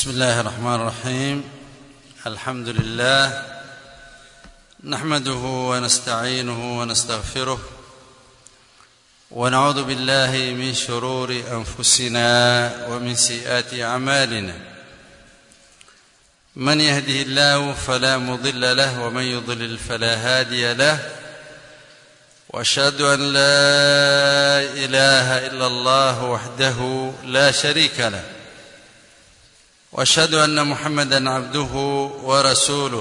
بسم الله الرحمن الرحيم الحمد لله نحمده ونستعينه ونستغفره ونعوذ بالله من شرور انفسنا ومن سيئات اعمالنا من يهده الله فلا مضل له ومن يضلل فلا هادي له واشهد ان لا اله الا الله وحده لا شريك له واشهد ان محمدا عبده ورسوله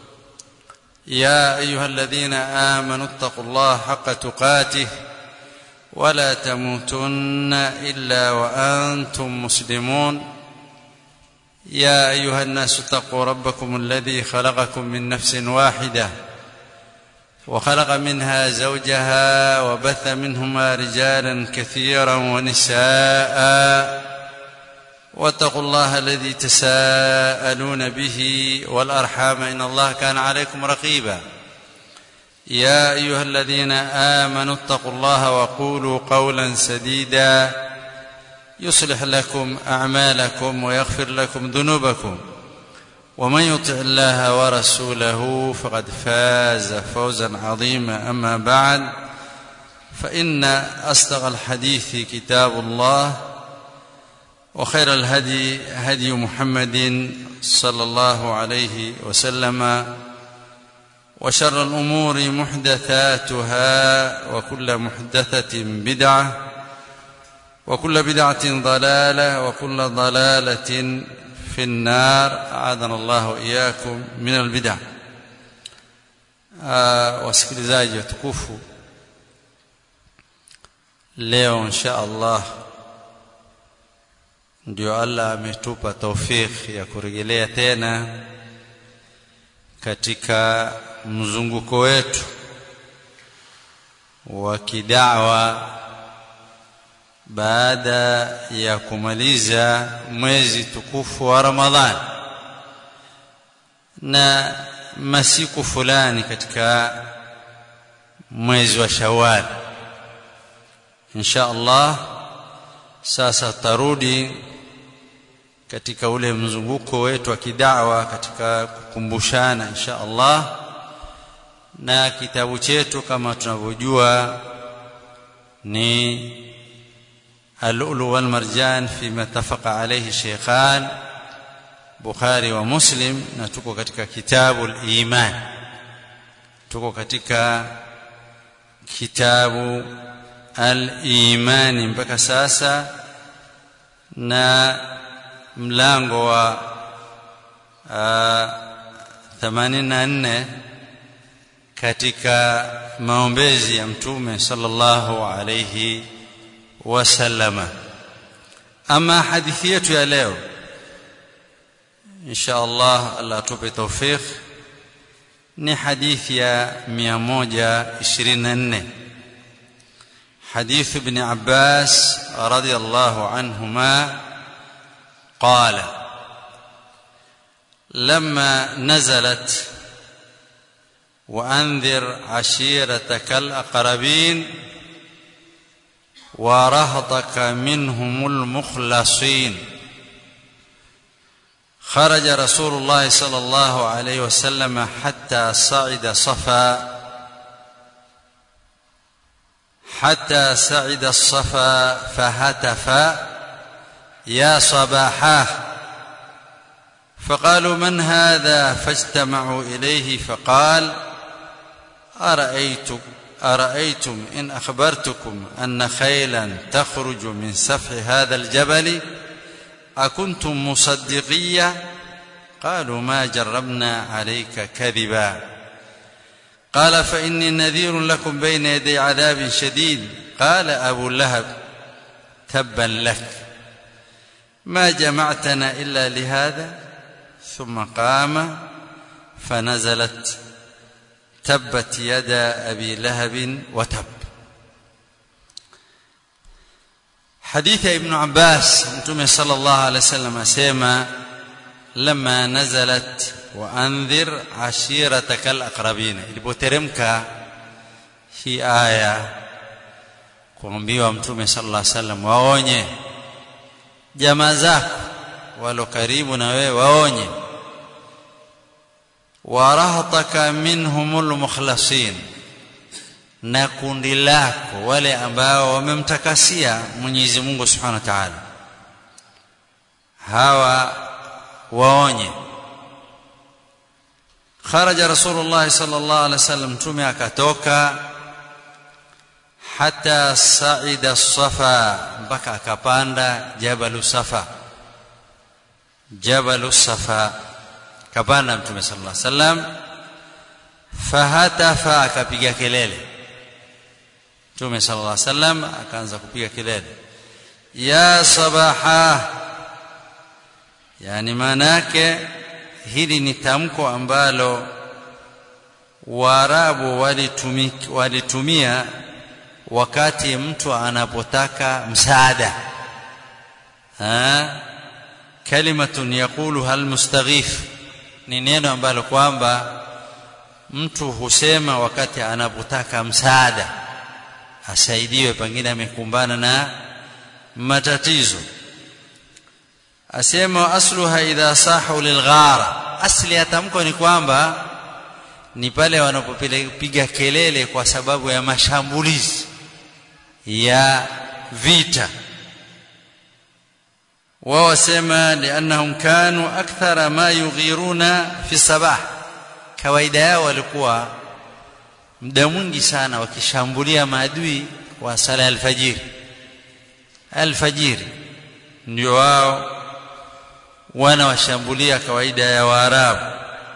يا ايها الذين امنوا اتقوا الله حق تقاته ولا تموتن الا وانتم مسلمون يا ايها الناس اتقوا ربكم الذي خلقكم من نفس واحده وخلق منها زوجها وبث منهما رجالا كثيرا ونساء واتقوا الله الذي تساءلون به والارحام ان الله كان عليكم رقيبا يا ايها الذين امنوا اتقوا الله وقولوا قولا سديدا يصلح لكم اعمالكم ويغفر لكم ذنوبكم ومن يطع الله ورسوله فقد فاز فوزا عظيما اما بعد فان اصدق الحديث كتاب الله وخير الهدي هدي محمد صلى الله عليه وسلم وشر الامور محدثاتها وكل محدثه بدعه وكل بدعه ضلاله وكل ضلاله في النار اعاذنا الله واياكم من البدع wasikilizaji watukufu leo insha allah ndio allah ametupa taufiki ya kurejelea tena katika mzunguko wetu wa kidawa baada ya kumaliza mwezi tukufu wa Ramadhani na masiku fulani katika mwezi wa Shawwal insha Allah sasa tarudi katika ule mzunguko wetu wa kidawa katika kukumbushana insha Allah na kitabu chetu kama tunavyojua ni اللؤلؤ والمرجان فيما اتفق عليه الشيخان بخاري ومسلم na tuko katika kitabu al-iman tuko katika kitabu al-iman mpaka sasa na mlango wa 84 katika maombezi ya mtume sallallahu alayhi wasallama ama hadithi yetu ya leo insha Allah Allah atupe tawfik ni hadithi ya 124 حديث ابن عباس رضي الله عنهما قال لما نزلت وانذر عشيرتك الاقربين ورهطك منهم المخلصين خرج رسول الله صلى الله عليه وسلم حتى صعد صفا حتى صعد الصفا فهتف يا صباحاه فقالوا من هذا فاجتمعوا اليه فقال ارايتك أرأيتم إن أخبرتكم أن خيلا تخرج من سفح هذا الجبل أكنتم مصدقية قالوا ما جربنا عليك كذبا قال فإني نذير لكم بين يدي عذاب شديد قال أبو لهب تبا لك ما جمعتنا إلا لهذا ثم قام فنزلت تبت يدا ابي لهب وتب حديث ابن عباس متوم صلى الله عليه وسلم اسما لما نزلت وانذر عشيرتك الاقربين ilipoteremka hii aya kuambiwa mtume sallallahu alaihi wasallam waonye jamaa zako walo karibu na wewe waonye warahtaka minhumul mukhlasin na kundi lako wale ambao wamemtakasia Mwenyezi Mungu Subhanahu wa Ta'ala hawa waonye kharaja rasulullah sallallahu alaihi wasallam mtume akatoka hata saida safa mpaka akapanda jabalu safa jabalu safa kapanda mtume sallallahu alaihi wasallam fahatafa akapiga kelele mtume sallallahu alaihi wasallam akaanza kupiga kelele ya sabaha yani maana yake hili ni tamko ambalo waarabu walitumia wakati mtu anapotaka msaada ha kalimatun yaquluha almustaghif ni neno ambalo kwamba mtu husema wakati anapotaka msaada asaidiwe pengine amekumbana na matatizo asema asluha idha sahu lilghara asli ya tamko ni kwamba ni pale wanapopiga kelele kwa sababu ya mashambulizi ya vita wao wasema liannahum kanu akthara ma yughiruna fi sabah kawaida yao walikuwa muda mwingi sana wakishambulia maadui wa sala alfajiri alfajiri ndio wao wanawashambulia kawaida ya waarabu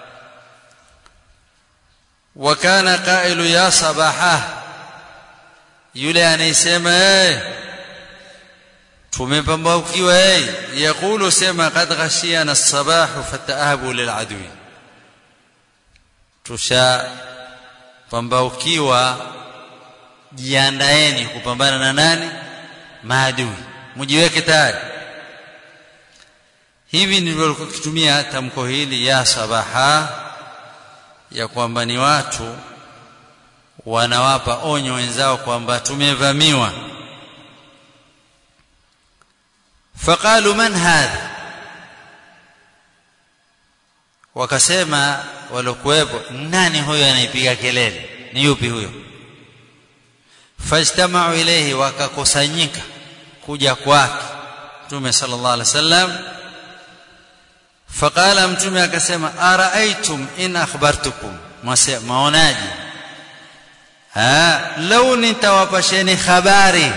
wakana qailu ya sabaha yule anayesema hey, tumepambaukiwa hey, yaqulu sema qad ghashiyana as-sabahu fataahabu liladwi tusha pambaukiwa jiandaeni kupambana na nani maadui mjiweke tayari hivi ndivyo kitumia tamko hili ya sabaha ya kwamba ni watu wanawapa onyo wenzao kwamba tumevamiwa faqalu man hadha wakasema walokuwepo nani huyo anaipiga kelele ni yupi huyo fajtamau ilayhi wakakusanyika kuja kwake mtume sallallahu alaihi wasallam faqala mtume akasema araaitum in akhbartukum maonaji ha lau nitawapasheni habari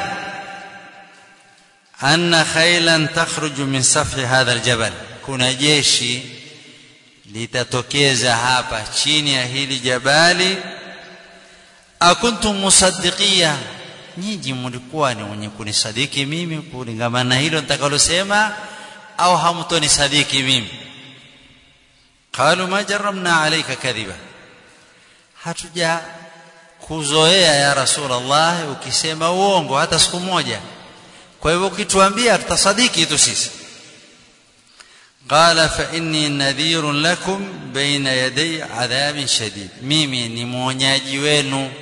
anna khailan takhruju min safhi hadha aljabal kuna jeshi litatokeza hapa chini ya hili jabali akuntum musaddiqia nyinyi mlikuwa ni wenye kunisadiki mimi kulingana na hilo nitakalosema au hamtonisadiki mimi qalu ma jarramna alayka kadhiba hatuja kuzoea ya rasulullah ukisema uongo hata siku moja kwa hivyo ukituambia tutasadiki tu sisi قال فإني نذير لكم بين يدي عذاب شديد mimi ni mwonyaji wenu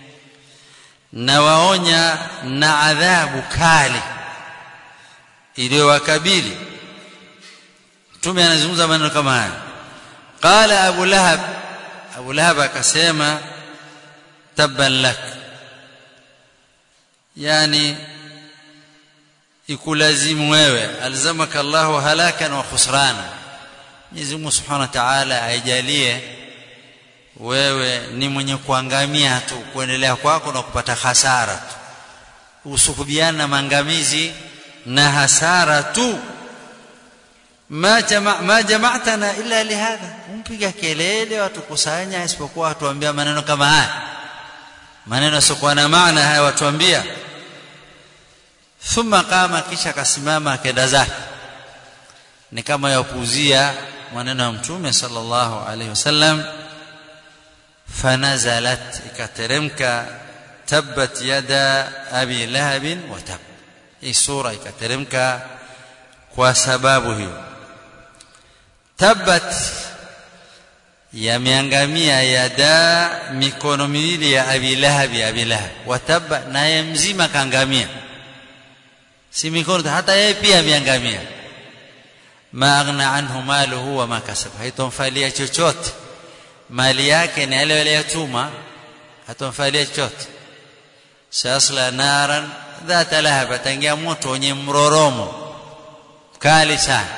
nawaonya na adhabu kali iliyowakabili mtume anazungumza maneno kama haya qala abu lahab abu lahab akasema tabban lak yani ikulazimu wewe alzamaka Allahu halakan wa khusrana Mwenyezi Mungu Subhanahu wa Ta'ala aijalie wewe ni mwenye kuangamia tu kuendelea kwako na kupata hasara tu usuhubiana na maangamizi na hasara tu ma jama ma jama'tana illa lihadha umpiga kelele watu kusanya isipokuwa watuambia maneno kama haya maneno yasiokuwa na maana haya watuambia thumma qama kisha akasimama akenda zake ni kama yapuuzia maneno ya mtume sallallahu alaihi wasallam fanazalat ikateremka tabbat yada abi lahab wa tab hii sura ikateremka kwa sababu hiyo tabbat yameangamia yada mikono miwili ya abi lahab ya abi lahab wa tabba naye mzima kaangamia si mikono hata yeye pia ameangamia ma aghna anhu maluhu wa ma kasaba haitomfalia chochote mali yake ni yale aliyotuma hatomfalia chochote sayasla naran dhata lahab ataingia moto wenye mroromo kali sana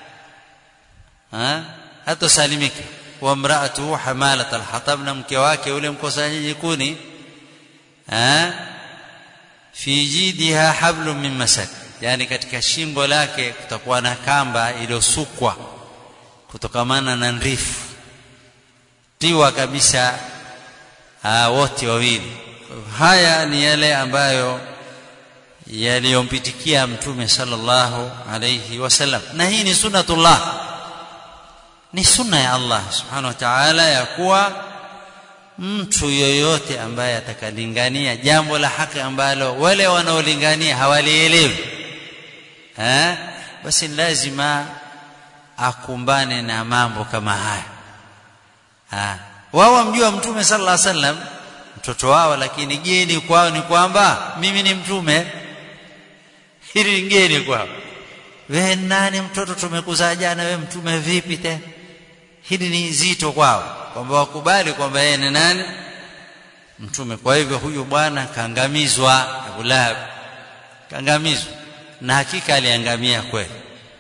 ha hatosalimika wa mraatuhu hamalat alhatab na mke wake yule mkosanyaji kuni ha fi jidiha hablum min masad yani katika shingo lake kutakuwa na kamba iliyosukwa kutokamana na ndifu tiwa kabisa wote wawili haya ni yale ambayo yaliyompitikia mtume sallallahu alayhi wasallam na hii ni sunnatullah ni sunna ya Allah subhanahu wa ta'ala ya kuwa mtu yoyote ambaye atakalingania jambo la haki ambalo wale wanaolingania hawalielewi eh basi lazima akumbane na mambo kama haya ah wao wamjua mtume sallallahu alaihi wasallam mtoto wao lakini geni kwao ni kwamba mimi ni mtume hili ni geni kwao wewe nani mtoto tumekuzaa jana wewe mtume vipi tena hili ni zito kwao kwamba wakubali kwamba yeye ni nani mtume kwa hivyo huyu bwana kaangamizwa Abu Lahab kaangamizwa na hakika aliangamia kweli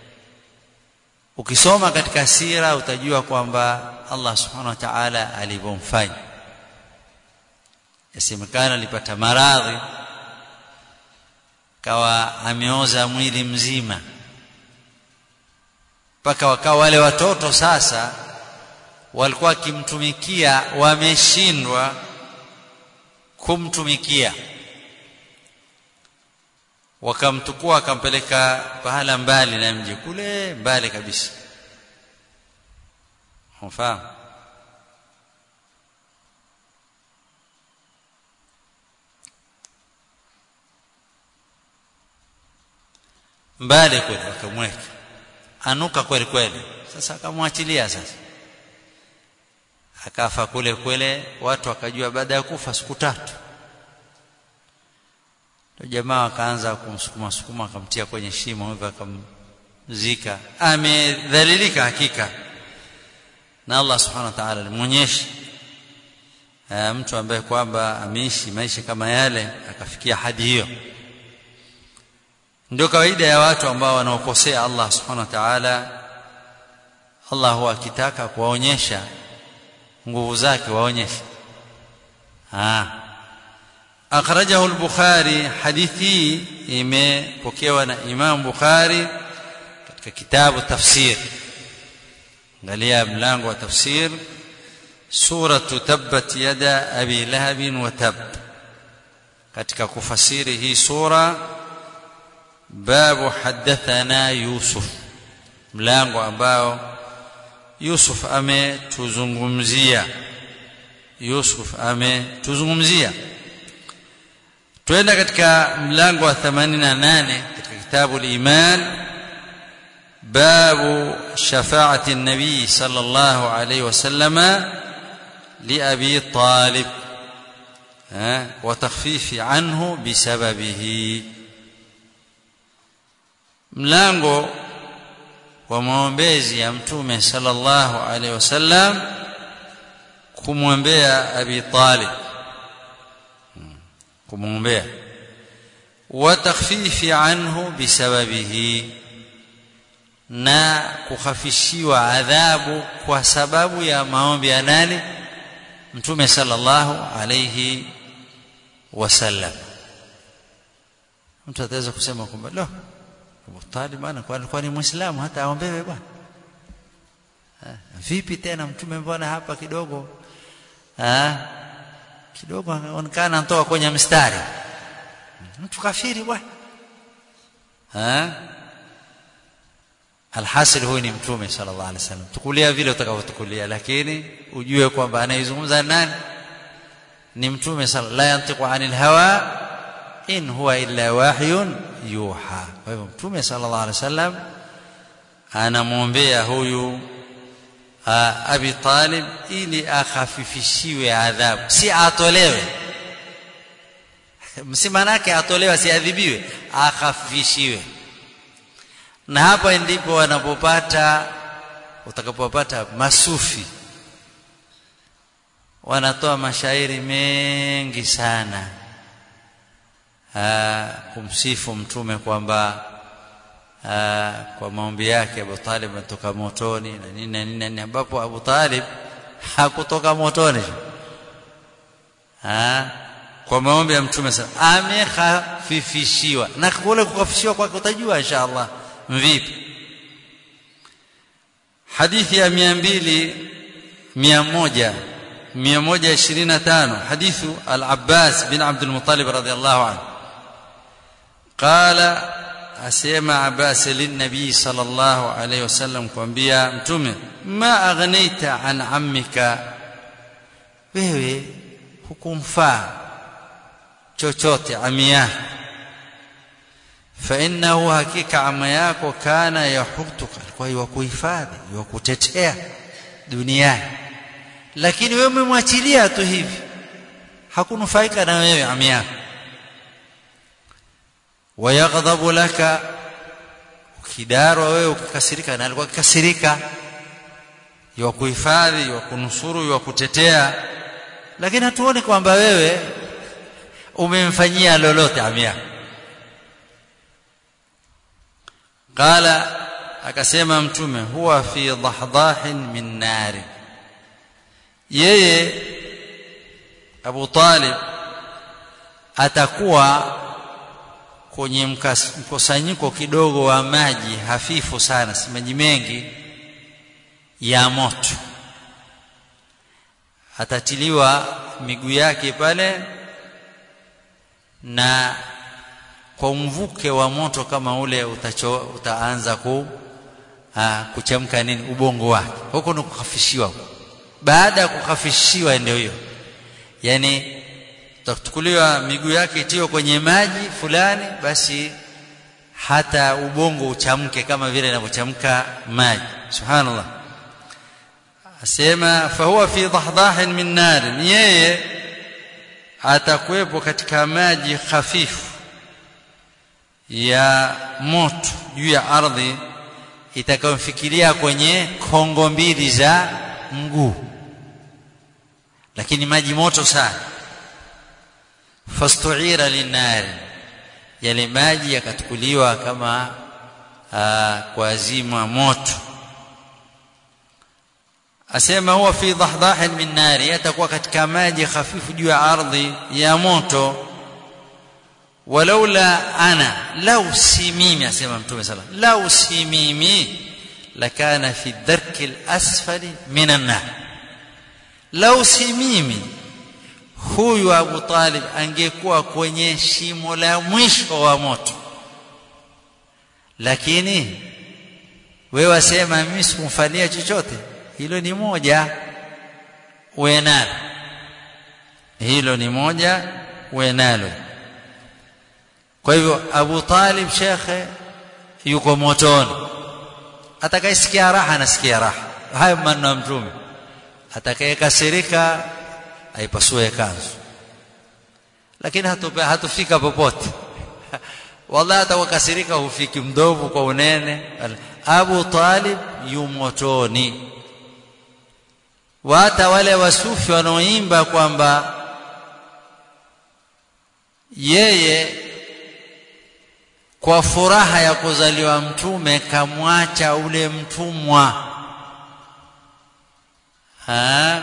ukisoma katika sira utajua kwamba Allah subhanahu wa ta'ala alivyomfanya yasemekana alipata maradhi kawa ameoza mwili mzima mpaka wakawa wale watoto sasa walikuwa wakimtumikia wameshindwa kumtumikia wakamtukua wakampeleka pahala mbali na mji kule mbali kabisa unafahamu mbali kule wakamweka anuka kweli kweli sasa akamwachilia sasa akafa kule kule watu wakajua baada ya kufa siku tatu ndio jamaa wakaanza kumsukuma sukuma akamtia kwenye shimo hivyo akamzika amedhalilika hakika na Allah subhanahu wa ta'ala alimuonyesha mtu ambaye kwamba ameishi maisha kama yale akafikia hadi hiyo ndio kawaida ya watu ambao wanaokosea Allah subhanahu wa ta'ala Allah huwa akitaka kuwaonyesha nguvu zake waonyeshe ah akhrajahu al-bukhari hadithi imepokewa na Imam Bukhari katika kitabu tafsir angalia mlango wa tafsir suratu tabbat yada abi lahab wa tab katika kufasiri hii sura babu hadathana yusuf mlango ambao yusuf ametuzungumzia yusuf ametuzungumzia twenda katika mlango wa 88 katika kitabu al-iman babu shafaati an-nabi sallallahu alayhi wasallam لأبي طالب وتخفيف عنه بسببه mlango wa maombezi ya mtume sallallahu alaihi wasallam kumwombea Abi Talib kumwombea wa takhfifi anhu bisababihi na kukhafishiwa adhabu kwa sababu ya maombi ya nani mtume sallallahu alayhi wasallam mtu ataweza kusema kwamba lo Abu Talib bwana kwani kwani muislamu hata aombewe bwana vipi tena mtume mbona hapa kidogo ah kidogo anaonekana anatoka kwenye mstari mtu kafiri bwana ah alhasil huyu ni mtume sallallahu alaihi wasallam tukulia vile utakavyotukulia lakini ujue kwamba anayezungumza nani ni mtume sallallahu la yantiqu anil hawa in huwa illa wahyun yuha kwa hivyo mtume sallallahu alaihi wasallam anamwombea huyu Abi Talib ili akhafifishiwe adhabu si atolewe si manake atolewe asiadhibiwe akhafifishiwe na hapa ndipo wanapopata utakapopata masufi wanatoa mashairi mengi sana aa, kumsifu mtume kwamba kwa maombi yake Abu Talib ametoka motoni na nini na nini na nini ambapo Abu Talib hakutoka motoni ha? kwa maombi ya mtume sana amekhafifishiwa na kule kukhafifishiwa kwake utajua inshallah vipi hadithi ya mia mbili mia moja mia moja ishirini na tano hadithu al-Abbas bin Abdul Muttalib radhiallahu anhu qala asema Abbas linabii sallallahu alayhi wasallam kwambia mtume ma aghnaita an ammika wewe hukumfaa chochote ami yako فإنه hakika ama yako kana yahutuka alikuwa yukuhifadhi yukutetea duniani lakini wewe umemwachilia tu hivi hakunufaika na wewe ami yako wayaghdhabu laka ukidarwa wewe ukikasirika na alikuwa akikasirika yukuhifadhi yukunusuru yukutetea lakini hatuoni kwamba wewe umemfanyia lolote ami yako qala akasema mtume huwa fi dahdahin min nari yeye Abu Talib atakuwa kwenye mkusanyiko kidogo wa maji hafifu sana si maji mengi ya moto atatiliwa miguu yake pale na kwa mvuke wa moto kama ule utacho, utaanza ku aa, kuchemka nini ubongo wake huko ni kukhafishiwa baada ya kukhafishiwa ndio hiyo yani utachukuliwa miguu yake itiwe kwenye maji fulani basi hata ubongo uchamke kama vile inavyochamka maji subhanallah asema fahuwa fi dahdahin min nar yeye atakuwepo katika maji hafifu ya moto juu ya ardhi itakayomfikiria kwenye kongo mbili za mguu lakini maji moto sana fastuira linari yale maji yakatukuliwa kama aa, kwa azima moto asema huwa fi dahdahin min nari yatakuwa katika maji hafifu juu ya ardhi ya moto walaula ana lau si mimi asema mtume sala lau si mimi lakana fi darki lasfali min annar lau si mimi huyu abu talib angekuwa kwenye shimo la mwisho wa moto lakini wewe wasema mimi sikumfanyia chochote hilo ni moja uwe nalo hilo ni moja uwe nalo kwa hivyo Abu Talib shekhe yuko motoni atakayesikia raha anasikia raha hayo maneno ya mtume atakayekasirika aipasue kanzu lakini hatupe, hatufika popote wallahi atakakasirika hufiki mdovu kwa unene Abu Talib yu motoni hata wale wasufi wanaoimba kwamba yeye kwa furaha ya kuzaliwa mtume kamwacha ule mtumwa ha?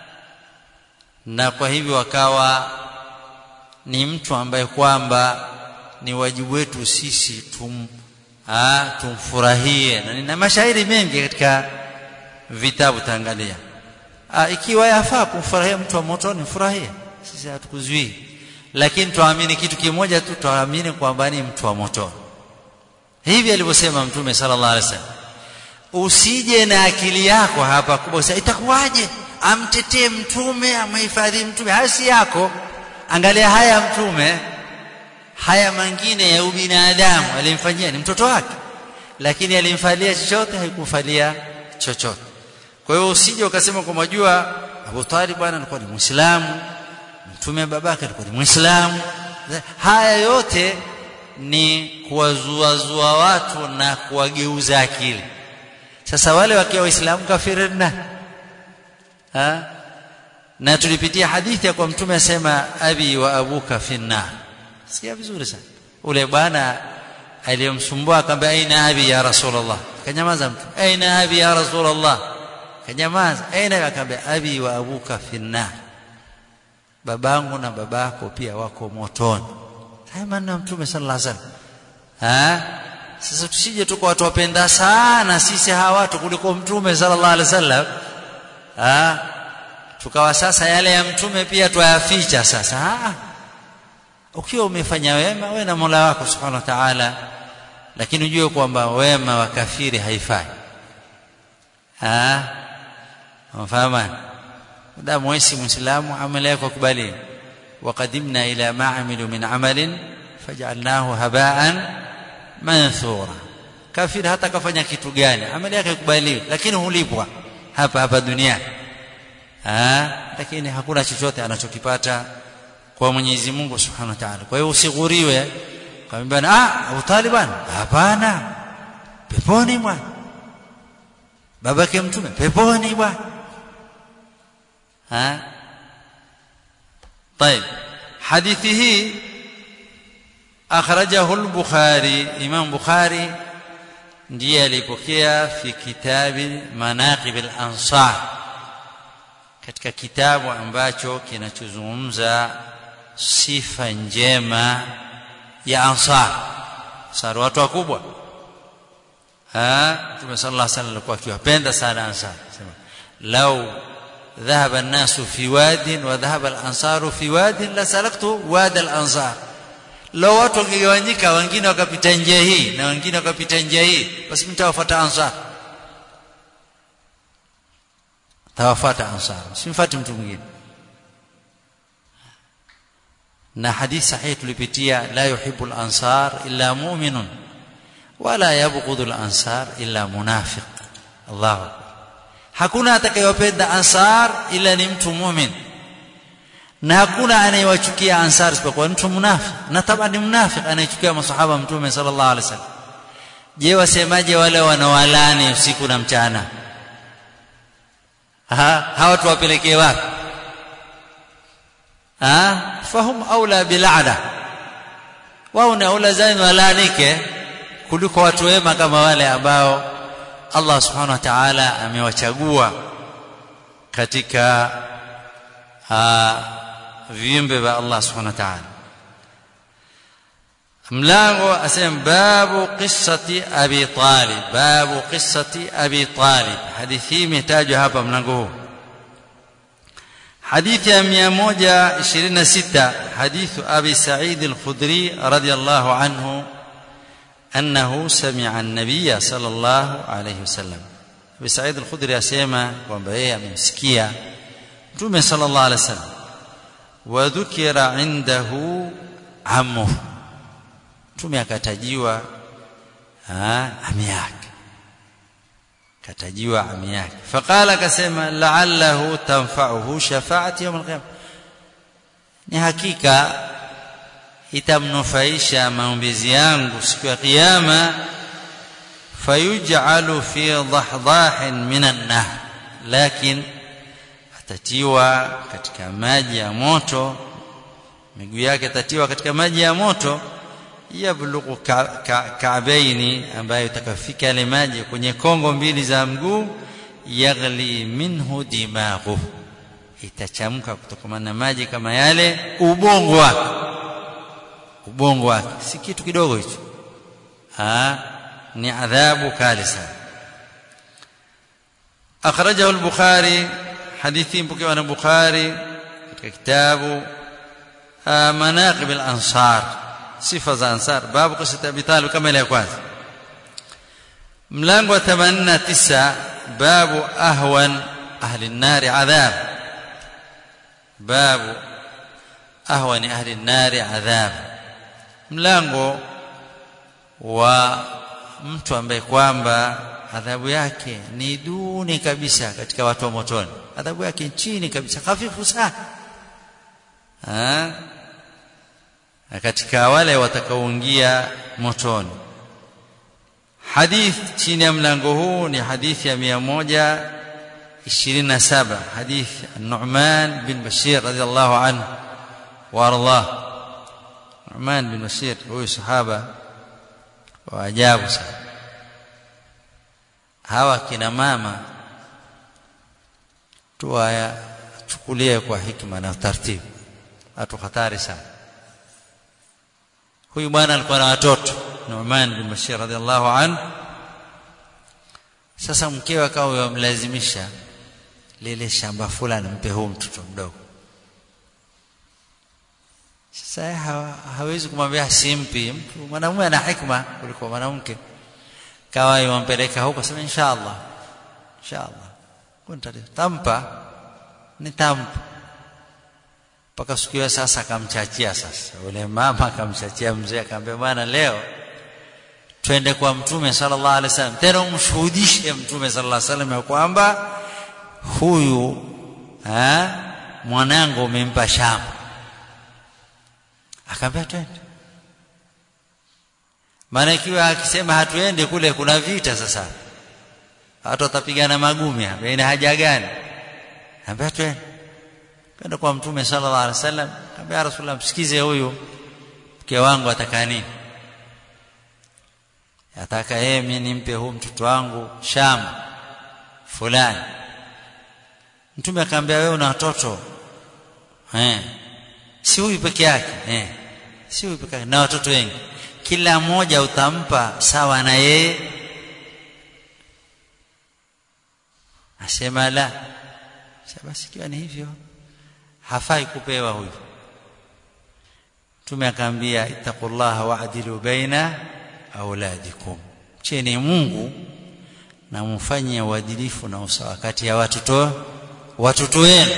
na kwa hivyo wakawa ni mtu ambaye kwamba ni wajibu wetu sisi tum, ha? tumfurahie na nina mashairi mengi katika vitabu taangalia ikiwa yafaa kumfurahia mtu wa motoni mfurahie sisi hatukuzuii lakini tuamini kitu kimoja tu tuamini kwamba ni mtu wa moto hivi alivyosema mtume sallallahu alaihi wasallam usije na akili yako hapa kubwa sasa itakuwaje amtetee mtume amhifadhi mtume haya si yako angalia haya mtume haya mengine ya ubinadamu alimfanyia ni mtoto wake lakini alimfalia chochote haikufalia chochote kwa hiyo usije ukasema kwa majua Abu Talib bwana alikuwa ni Muislamu mtume babake alikuwa ni Muislamu haya yote ni kuwazuazua watu na kuwageuza akili sasa wale wakiwa waislamu kafiri na ha? na tulipitia hadithi ya kwa mtume asema abi wa abuka finna sikia vizuri sana ule bwana aliyomsumbua akamwambia aina abi ya rasulullah kanyamaza mtu aina abi ya rasulullah kanyamaza aina akamwambia abi wa abuka finna babangu na babako pia wako motoni haya maneno ya mtume sallallahu alaihi wasallam ha sasa tusije tuko watu wapenda sana sisi hawa watu kuliko mtume sallallahu alaihi wasallam ha tukawa sasa yale ya mtume pia twayaficha sasa ha ukiwa umefanya wema wewe na Mola wako subhanahu wa ta'ala lakini ujue kwamba wema wa kafiri haifai ah unafahamu damu wewe si muislamu amali yako kubali وقدمنا إلى ما عملوا من عمل فجعلناه هباء منثورا kafiri hata kafanya kitu gani amali yake ikubaliwi lakini hulipwa hapa hapa duniani ah lakini hakuna chochote anachokipata kwa Mwenyezi Mungu Subhanahu wa Ta'ala kwa hiyo usighuriwe kwamba ah Abu Taliban hapana peponi bwana babake mtume peponi bwana ha طيب حديثه أخرجه البخاري إمام بخاري ndiye alipokea fi kitabi manaqib al-ansar katika kitabu ambacho kinachozungumza sifa njema ya ansar ansar watu wakubwa ha Mtume sallallahu alaihi wasallam alikuwa akiwapenda sana ansar sema lau ذهب الناس في واد وذهب الانصار في واد لسلكت واد الانصار لو watu wangegawanyika wengine wakapita njia hii na wengine wakapita njia hii basi mtawafuata ansar tawafuata ansar simfuati mtu mwingine na hadith sahihi tulipitia la yuhibbu al-ansar illa mu'minun wala yabghudhu al-ansar illa munafiq Allahu akbar hakuna atakayewapenda ansar ila ni mtu mumin na hakuna anayewachukia ansar isipokuwa mtu munafiki na taba ni munafiki anayechukia masahaba mtume sallallahu alaihi wasallam je wasemaje wale wanawalani usiku na mchana ha hawa tuwapelekee wapi ha fahum aula bil'ada wao ni aula zaidi walaanike kuliko watu wema kama wale ambao Allah subhanahu wa ta'ala amewachagua katika viumbe vya Allah subhanahu wa ta'ala mlango asema babu qissati abi talib babu qissati abi talib hadithi imetajwa hapa mlango huu حديث يا 126 حديث أبي سعيد الخدري رضي الله عنه أنه سمع النبي صلى الله عليه وسلم أبي سعيد الخدري أسيما ومبعيه أمسكيا متومة صلى الله عليه وسلم وذكر عنده عمه mtume akatajiwa ami yake katajiwa ami yake faqala akasema la'allahu tanfa'uhu shafa'ati yawm al-qiyamah ni hakika itamnufaisha maombezi yangu siku ya kiyama fayuj'alu fi dhahdahin minan nahr lakin atatiwa katika maji ya moto miguu yake atatiwa katika maji ya moto yablughu ka'baini ambayo itakafika yale maji kwenye kongo mbili za mguu yaghli minhu dimaghu itachamka kutokana na maji kama yale ubongo wake ubongo wake si kitu kidogo hicho ah ni adhabu kali sana akhrajahu al-bukhari hadithi mpokewa na bukhari katika kitabu manaqib al-ansar sifa za ansar babu qissat abi talib kama ile ya kwanza mlango wa 89 babu ahwan ahli an-nar adhab babu ahwan ahli an-nar adhab mlango wa mtu ambaye kwamba adhabu yake ni duni kabisa katika watu wa motoni adhabu yake chini kabisa hafifu sana na katika wale watakaoingia motoni hadith chini ya mlango huu ni hadithi ya 127 hadith Nu'man bin Bashir radhiallahu anhu wa ardhah Nu'man bin Bashir huyu sahaba wa ajabu sana hawa kina mama tuwachukulie kwa hikma na taratibu watu hatari sana huyu bwana alikuwa na watoto Nu'man bin Bashir radhiallahu anhu sasa mkewe akawa yamlazimisha lile shamba fulani mpe huu mtoto mdogo sasa ha, hawezi kumwambia simpi mtu mwanamume ana hikma kuliko mwanamke kawa yumpeleka huko sema inshallah inshallah kunta tampa nitampa mpaka siku hiyo sasa akamchachia sasa ule mama akamchachia mzee akamwambia bwana leo twende kwa mtume sallallahu alaihi wasallam tena umshuhudishe mtume sallallahu alaihi wasallam ya kwamba huyu ha, mwanangu umempa shamba akamwambia twende maana ikiwa akisema hatuende kule kuna vita sasa watu watapigana magumi hapa ina haja gani akamwambia twende kwenda kwa mtume sallallahu alaihi wasallam akamwambia rasulullah msikize huyu mke wangu ataka nini ataka yeye mimi nimpe huu mtoto wangu shamba fulani mtume akamwambia wewe una watoto eh si huyu peke yake eh si huyu peke yake na watoto wengi kila mmoja utampa sawa na yeye asema la basi kiwa ni hivyo hafai kupewa huyu mtume akaambia ittaqullaha wa'dilu baina auladikum cheni Mungu na mfanye uadilifu na usawa kati ya watoto watoto wenu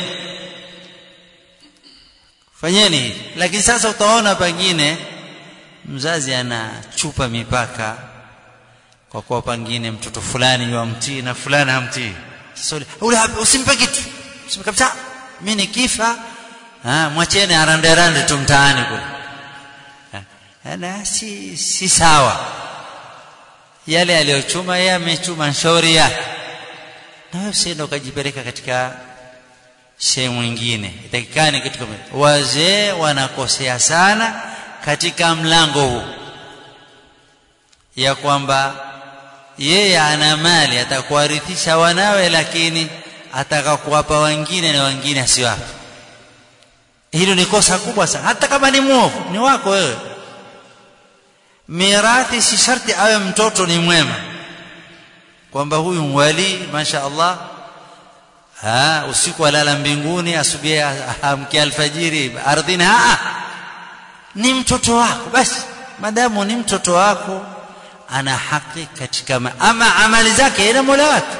fanyeni hivi lakini sasa utaona pengine mzazi anachupa mipaka kwa kuwa pengine mtoto fulani yamtii na fulani hamtii sasa ule usimpe kitu usimpe kabisa mimi nikifa ah mwacheni arande rande tu mtaani kule na si si sawa yale aliyochuma yeye amechuma shauri yake na wewe usiende ukajipeleka katika sehemu nyingine itakikani kitu kama wazee wanakosea sana katika mlango huu ya kwamba yeye ana mali atakuwarithisha wanawe lakini ataka kuwapa wengine na wengine asiwape hilo ni kosa kubwa sana hata kama ni mwovu ni wako wewe mirathi si sharti awe mtoto ni mwema kwamba huyu wali masha Allah ha usiku alala mbinguni asubuhi amkia alfajiri ardhini ha ni mtoto wako basi madamu ni mtoto wako ana haki katika ma ama amali zake ina mola wake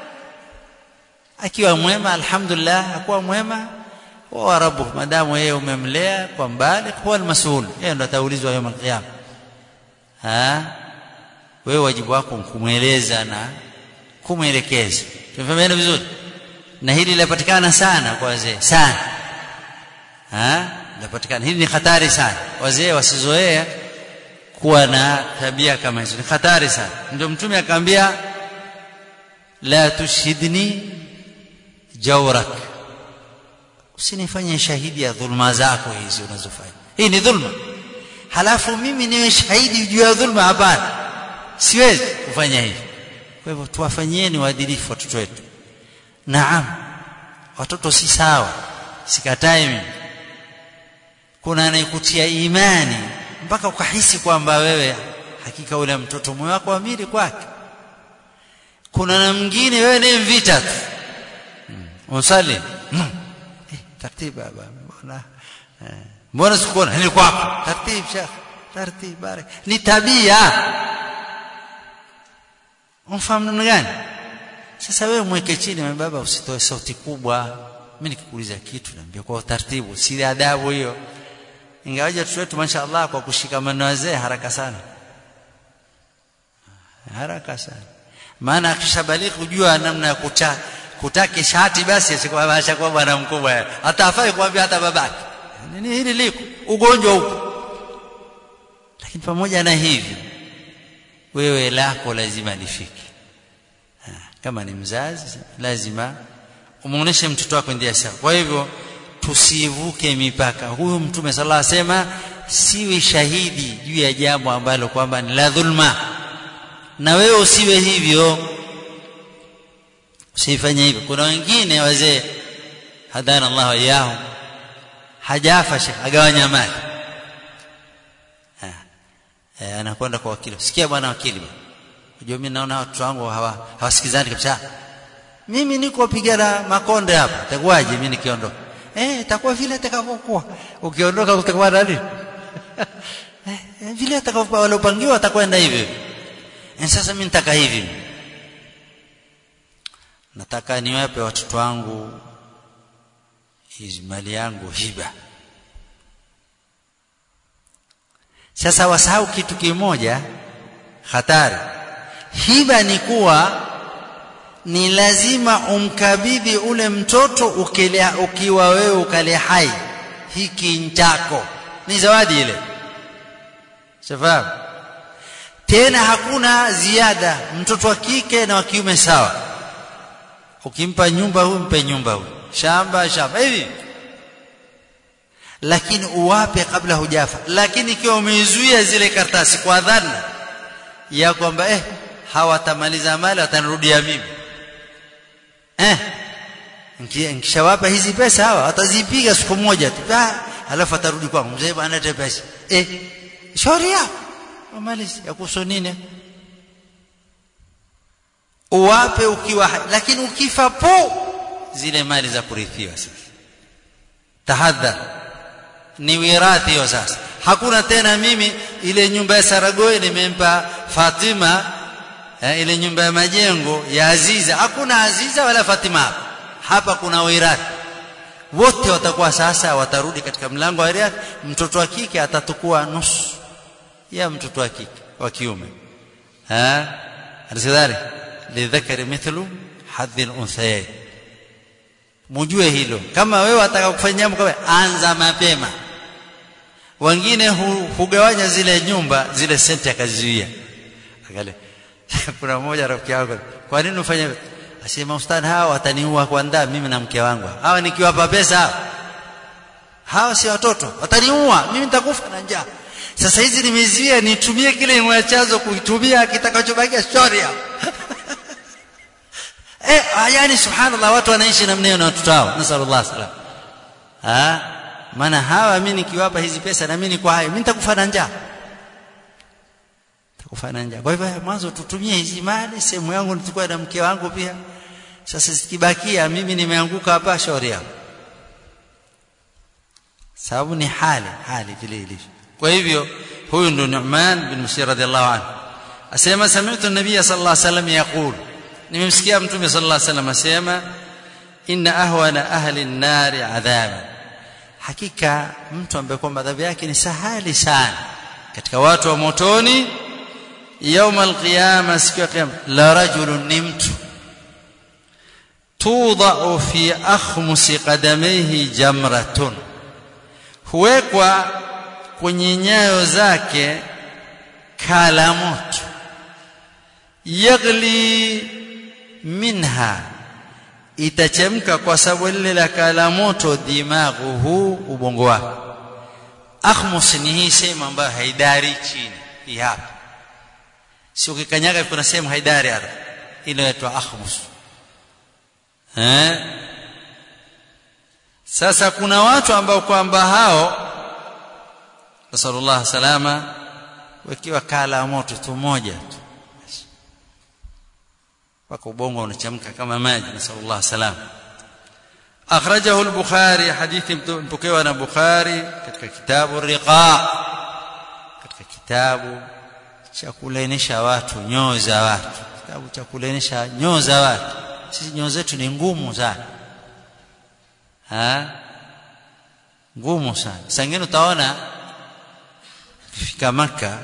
akiwa mwema alhamdulillah akuwa mwema wa rabbuh madamu yeye umemlea kwa mbali huwa almasul yeye ndo ataulizwa yawm alqiyama ha wewe wajibu wako kumweleza na kumwelekeza tumefahamiana vizuri na hili linapatikana sana kwa wazee sana ha linapatikana hili ni hatari sana wazee wasizoea kuwa na tabia kama hizo ni hatari sana ndio mtume akamwambia la tushhidni jawrak usinifanye shahidi ya dhulma zako hizi unazofanya hii ni dhulma halafu mimi niwe shahidi juu ya dhulma hapana siwezi kufanya hivi kwa hivyo tuwafanyieni waadilifu watoto wetu naam watoto si sawa sikatai mimi kuna anayekutia imani mpaka ukahisi kwamba wewe hakika ule mtoto moyo wako amiri kwake kuna na mwingine wewe ni mvita tu usali eh, taratibu baba mbona eh, mbona sikuona ni kwako taratibu shekh taratibu barak ni tabia umfahamu namna gani sasa wewe mweke chini baba usitoe sauti kubwa mimi nikikuuliza kitu naambia kwa utaratibu si adabu hiyo ingawaje watoto wetu mashaallah kwa kushikamana wazee haraka sana haraka sana maana akishabaliki kujua namna ya kuta kutaki shati basi asikuwa bwana mkubwa hata afai kuambia hata babake nini hili liko ugonjwa huko lakini pamoja na hivyo wewe lako lazima lifike kama ni mzazi lazima umuoneshe mtoto wako ndia sawa kwa hivyo tusivuke mipaka huyu mtume sala asema siwe shahidi juu ya jambo ambalo kwamba ni la dhulma na wewe usiwe hivyo usifanye hivyo kuna wengine wazee hadana Allah wayahum hajafa shekh agawanya mali eh, anakwenda kwa wakili sikia bwana wakili unajua mimi naona watu wangu hawa hawasikizani kabisa mimi niko pigana makonde hapa itakuwaje mimi nikiondoka eh itakuwa vile itakavyokuwa ukiondoka utakuwa nani eh, vile atakavyokuwa waliopangiwa atakwenda hivi eh, sasa mimi nitaka hivi nataka niwape watoto wangu hizi mali yangu hiba sasa wasahau kitu kimoja hatari hiba ni kuwa ni lazima umkabidhi ule mtoto ukilea, ukiwa wewe ukale hai hiki nchako ni zawadi ile shafahamu tena hakuna ziada mtoto wa kike na wa kiume sawa ukimpa nyumba huyu mpe nyumba huyu shamba shamba hivi lakini uwape kabla hujafa lakini ikiwa umeizuia zile karatasi kwa dhana ya kwamba eh hawatamaliza mali watanirudia mimi eh nikishawapa hizi pesa hawa watazipiga siku moja tu halafu atarudi kwangu mzee bwana leta pesa eh shauri yako malizi ya kuhusu nini uwape ukiwa lakini ukifa po zile mali za kurithiwa sasa tahadhar ni wirathi hiyo sasa hakuna tena mimi ile nyumba ya Saragoi nimempa Fatima eh, ile nyumba ya majengo ya Aziza hakuna Aziza wala Fatima hapa hapa kuna wirathi wote watakuwa sasa watarudi katika mlango wa wirathi mtoto wa kike atatukua nusu ya mtoto wa kike wa kiume eh alisidhari lidhakari mithlu hadhi al-unthayayn mujue hilo kama wewe wataka kufanya jambo kama anza mapema wengine hu, hugawanya zile nyumba zile senti akazizuia angalia kuna mmoja rafiki yangu kwa nini ufanye hivyo asema ustadhi hawa wataniua kwanza mimi na mke wangu hawa nikiwapa pesa hawa hawa si watoto wataniua mimi nitakufa na njaa sasa hizi nimeziwia nitumie kile mwachazo kuitumia kitakachobakia shoria eh yani subhanallah watu wanaishi namna hiyo na watoto wao nasallallahu salam ah maana hawa mimi nikiwapa hizi pesa na mimi niko hai mimi nitakufa na njaa nitakufa na njaa kwa hivyo mwanzo tutumie hizi mali sehemu yangu nichukue na mke wangu pia sasa zikibakia mimi nimeanguka hapa shauri yangu sababu ni hali hali vile ilivyo kwa hivyo huyu ndo Nu'man bin Bashir radhiallahu anhu asema sami'tu an-nabiy sallallahu alayhi wasallam yaqul nimemsikia mtume sallallahu alayhi wasallam asema inna ahwana ahli an-nari adhaban hakika mtu ambaye kwamba adhabu yake ni sahali sana katika watu wa motoni يوم القيامه siku ya kiyama la rajulun ni mtu tudau fi akhmusi qadamayhi jamratun huwekwa kwenye nyayo zake kala moto yagli minha itachemka kwa sababu lile la kala moto dimaghuhu ubongo wake akhmus ni hii sehemu ambayo haidari chini hii hapa si ukikanyaga kuna sehemu haidari hapa ile inaitwa akhmus eh sasa kuna watu ambao kwamba hao nasallallahu salama wakiwa kala moto tu moja tu mpaka ubongo unachemka kama maji nasallallahu salama akhrajahu al-bukhari hadithi mpokewa na bukhari katika kitabu riqa katika kitabu cha kulainisha watu nyoo za watu kitabu cha kulainisha nyoo za watu sisi nyoo zetu ni ngumu sana ha ngumu sana sangine utaona ukifika maka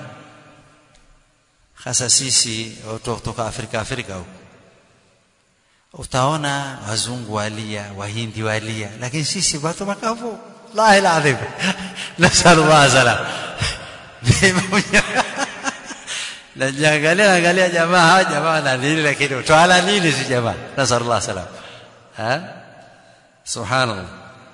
hasa sisi watu kutoka Afrika Afrika huko utaona wazungu walia wahindi walia lakini sisi watu makavu la ilaha illa nasallallahu salam najiangalia angalia jamaa hawa jamaa wana nini lakini twala nini si jamaa nasallallahu salam ha subhanallah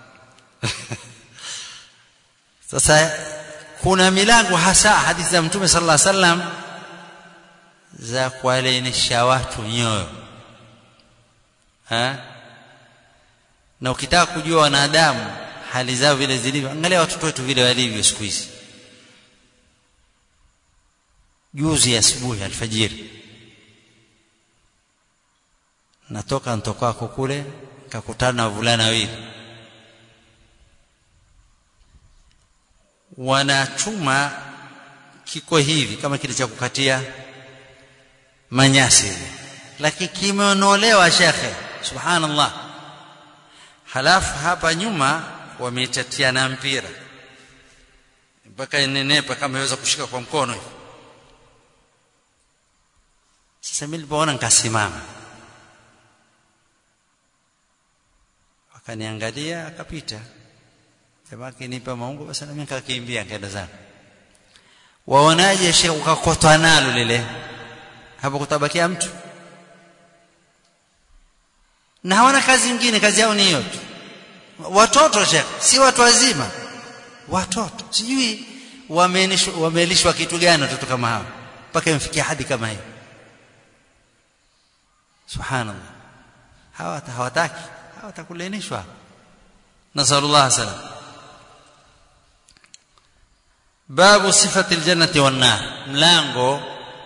sasa kuna milango hasa hadithi za mtume sallallahu alaihi wasallam za kuwalainisha watu nyoyo ha na ukitaka kujua wanadamu hali zao vile zilivyo angalia watoto wetu vile walivyo siku hizi juzi asubuhi alfajiri natoka ntokako kule kakutana na wavulana wawili wanachuma kiko hivi kama kile cha kukatia manyasi hivi lakini kimeonolewa shekhe subhanallah halafu hapa nyuma wametatiana mpira mpaka inenepa kama iweza kushika kwa mkono hivi sasa mimi nilipoona nikasimama akaniangalia akapita jamaa akinipa maungo basi na mimi nikakimbia nikaenda zangu waonaje shekhe ukakotwa nalo lile hapo kutabakia mtu na hawana kazi nyingine kazi yao ni hiyo tu watoto shekhe si watu wazima watoto sijui wamelishwa kitu gani watoto kama hao mpaka imfikia hadi kama hiyo subhanallah hawa hawataki hawatakulenishwa nasallallahu salam babu sifati aljannati wan nar mlango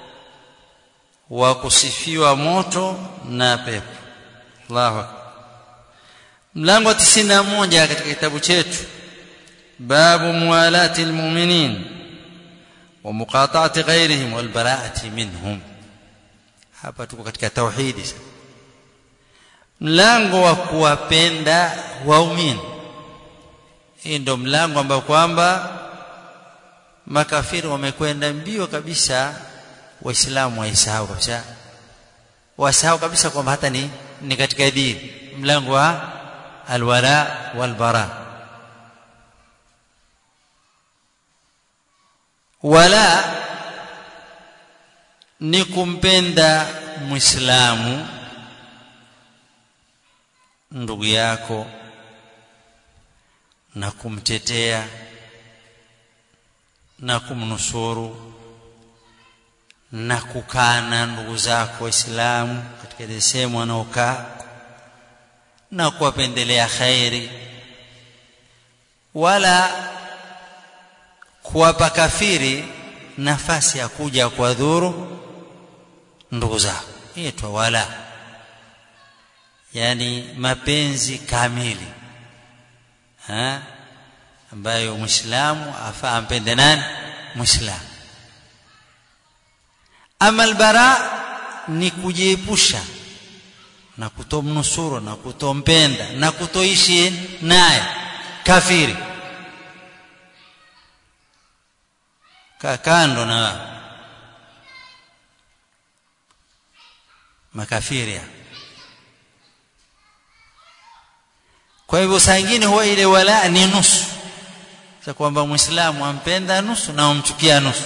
wa kusifiwa moto na pepo Allahu akbar mlango wa 91 katika kitabu chetu babu muwalati almu'minin wa muqata'ati ghayrihim wal bara'ati minhum hapa tuko katika tauhidi mlango wa kuwapenda waumini hii ndio mlango ambao kwamba makafiri wamekwenda mbio kabisa waislamu waisahau kabisa wasahau kabisa kwamba hata ni ni katika dini mlango wa alwala walbara wala ni kumpenda muislamu ndugu yako na kumtetea na kumnusuru na kukaa na ndugu zako waislamu katika ile sehemu wanaokaa na kuwapendelea khairi wala kuwapa kafiri nafasi ya kuja kuwadhuru ndugu zao itwa wala yani mapenzi kamili ha? ambayo mwislamu afaa ampende nani mwislamu ama albara ni kujiepusha na kutomnusuru na kutompenda na kutoishi naye kafiri kaa kando na makafiri kwa hivyo saa ingine huwa ile wala ni nusu za kwamba muislamu ampenda nusu na umchukia nusu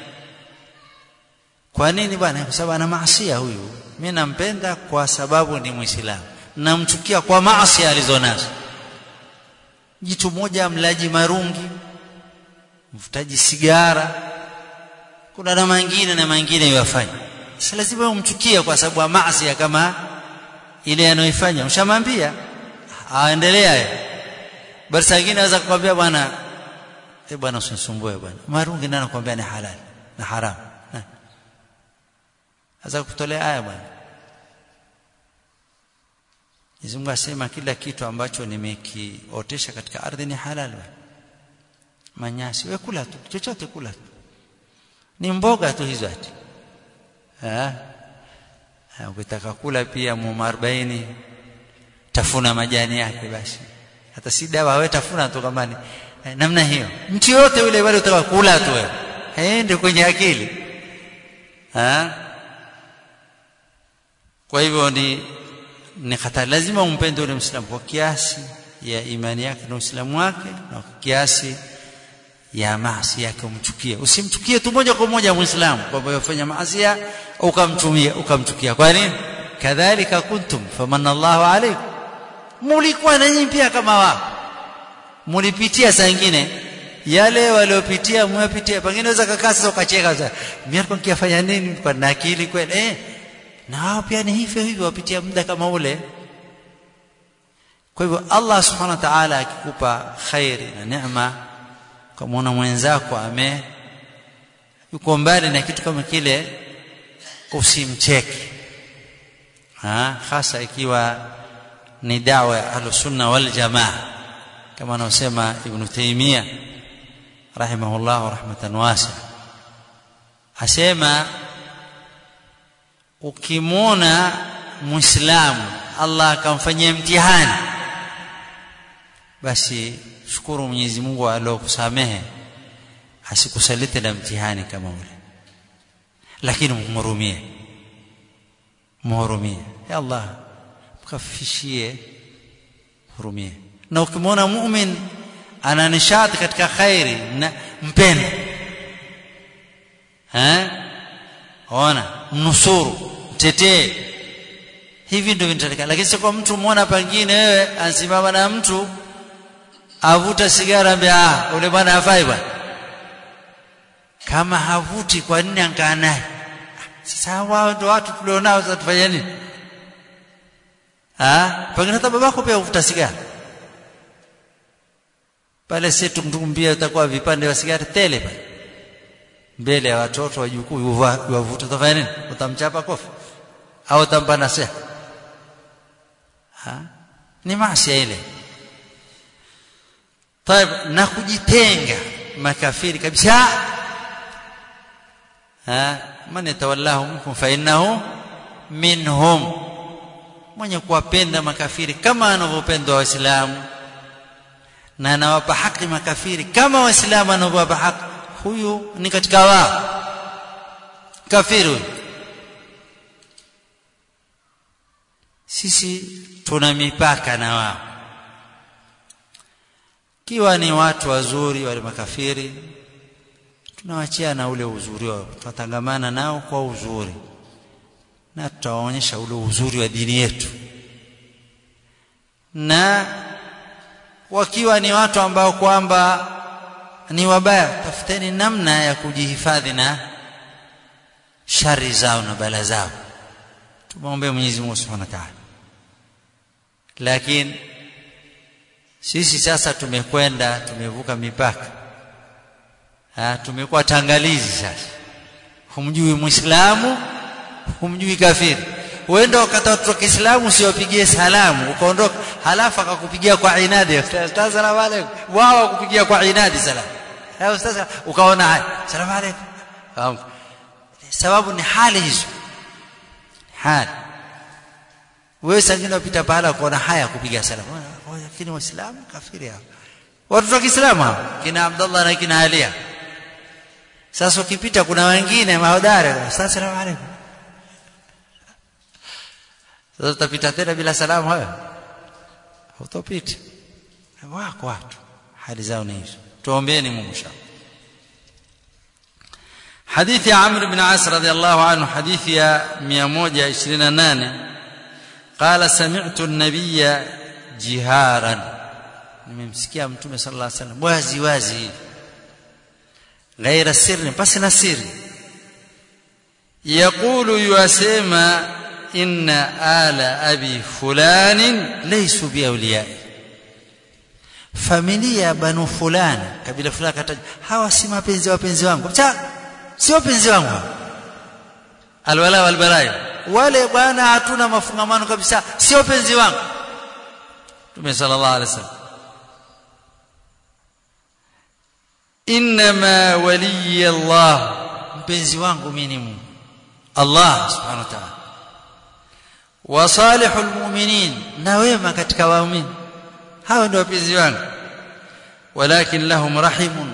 kwa nini bwana kwa sababu ana maasia huyu mimi nampenda kwa sababu ni muislamu namchukia kwa maasi alizonazo jitu moja mlaji marungi mvutaji sigara kuna na mengine na mengine yafanya si lazima umchukie kwa sababu ya maasi kama ile anayoifanya mshamwambia aendelea basi wengine anaweza kukwambia bwana eh bwana usinisumbue bwana marungi nani anakuambia ni halali na haramu Aza kutolea aya bwana. Mwenyezi Mungu asema kila kitu ambacho nimekiotesha katika ardhi ni halal bwana. Manyasi wewe kula tu, chochote kula tu. Ni mboga tu hizo ati. Eh? Ukitaka kula pia muuma 40 tafuna majani yake basi. Hata si dawa wewe tafuna tu kama ni namna hiyo. Mtu yote yule wale utaka kula tu wewe. Eh ndio kwenye akili. Eh? kwa hivyo ni ni hatari lazima umpende yule mwislamu kwa kiasi ya imani yake na uislamu wake na kwa kiasi ya maasi yake umchukie usimchukie tu moja kwa moja muislamu kwamba yafanya maasi ukamtumia ukamchukia kwa nini kadhalika kuntum famanna Allahu alaykum mulikuwa na nyinyi pia kama wao mulipitia saa nyingine yale waliopitia mwapitia pengine unaweza kakaa sasa ukacheka sasa mimi nilikuwa nikifanya nini kwa na akili kweli eh na wao pia ni hivyo hivyo wapitia muda kama ule kwa hivyo Allah subhanahu wa ta'ala akikupa khairi na neema kama mwenzako ame yuko mbali na kitu kama kile usimcheke ha hasa ikiwa ni dawa ya ahlusunna wal jamaa kama anaosema ibn Taymiyyah rahimahullah rahmatan wasi'a asema ukimwona muislamu Allah akamfanyia mtihani basi shukuru Mwenyezi Mungu aliyokusamehe asikusalite na mtihani kama ule lakini mhurumie mhurumie ya Allah mkafishie hurumie na ukimwona mu'min ana nishati katika khairi na mpende eh ona mnusuru mtetee hivi ndio vinatakikana lakini sio kwa mtu muona pengine wewe ansimama na mtu avuta sigara ambaye ah ule bwana hafai bwana kama havuti kwa nini ankaa naye sasa wao ndio watu tulionao sasa tufanye nini ah pengine hata babako pia uvuta sigara pale sisi tumtumbia utakuwa vipande vya sigara tele pale mbele ya watoto wajukuu wavuta utafanya nini utamchapa kofi au utampa nasiha ha ni maasi ile طيب na kujitenga makafiri kabisa ha man yatawallahu minkum fa innahu minhum mwenye kuwapenda makafiri kama anavyopendwa waislamu na anawapa haki makafiri kama waislamu anavyowapa haki huyu ni katika wao kafiri huyu sisi tuna mipaka na wao kiwa ni watu wazuri wale makafiri tunawachia na ule uzuri wao tutatangamana nao kwa uzuri na tutawaonyesha ule uzuri wa dini yetu na wakiwa ni watu ambao kwamba ni wabaya tafuteni namna ya kujihifadhi na shari zao na bala zao tumwombe Mwenyezi Mungu Subhanahu wa Ta'ala lakini sisi sasa tumekwenda tumevuka mipaka ha, tumekuwa tangalizi sasa humjui muislamu humjui kafiri uenda wakati watu wa Kiislamu usiwapigie salamu ukaondoka halafu akakupigia kwa inadi ustaz salamu alaykum wao wakupigia kwa inadi salamu ha ustaz ukaona haya salamu alaykum sababu ni hali hizo hali wewe sangine upita pahala kuona haya kupiga salamu lakini waislamu kafiri hao watu wa Kiislamu hao kina Abdullah na kina Alia sasa ukipita kuna wengine mahodari salamu alaykum sasa utapita tena bila salamu hayo utapita wako watu hali zao ni hizo tuombeeni Mungu shaka حديث عمرو بن عاص رضي الله عنه حديث يا 128 قال سمعت النبي جهارا nimemsikia mtume sallallahu alaihi wasallam wazi wazi ghaira sirri basi na siri yaqulu yasema inna ala abi fulanin laysu biawliyai familia banu fulani kabila fulani kataja hawa si mapenzi wapenzi wangu cha sio penzi wangu alwala walbarai wale bwana hatuna mafungamano kabisa sio penzi wangu Mtume sallallahu alaihi wasallam inma waliy Allah mpenzi wangu mimi ni Mungu Allah subhanahu wa ta'ala wa salihul mu'minin na wema katika waumini hao ndio wapenzi wangu walakin lahum rahimun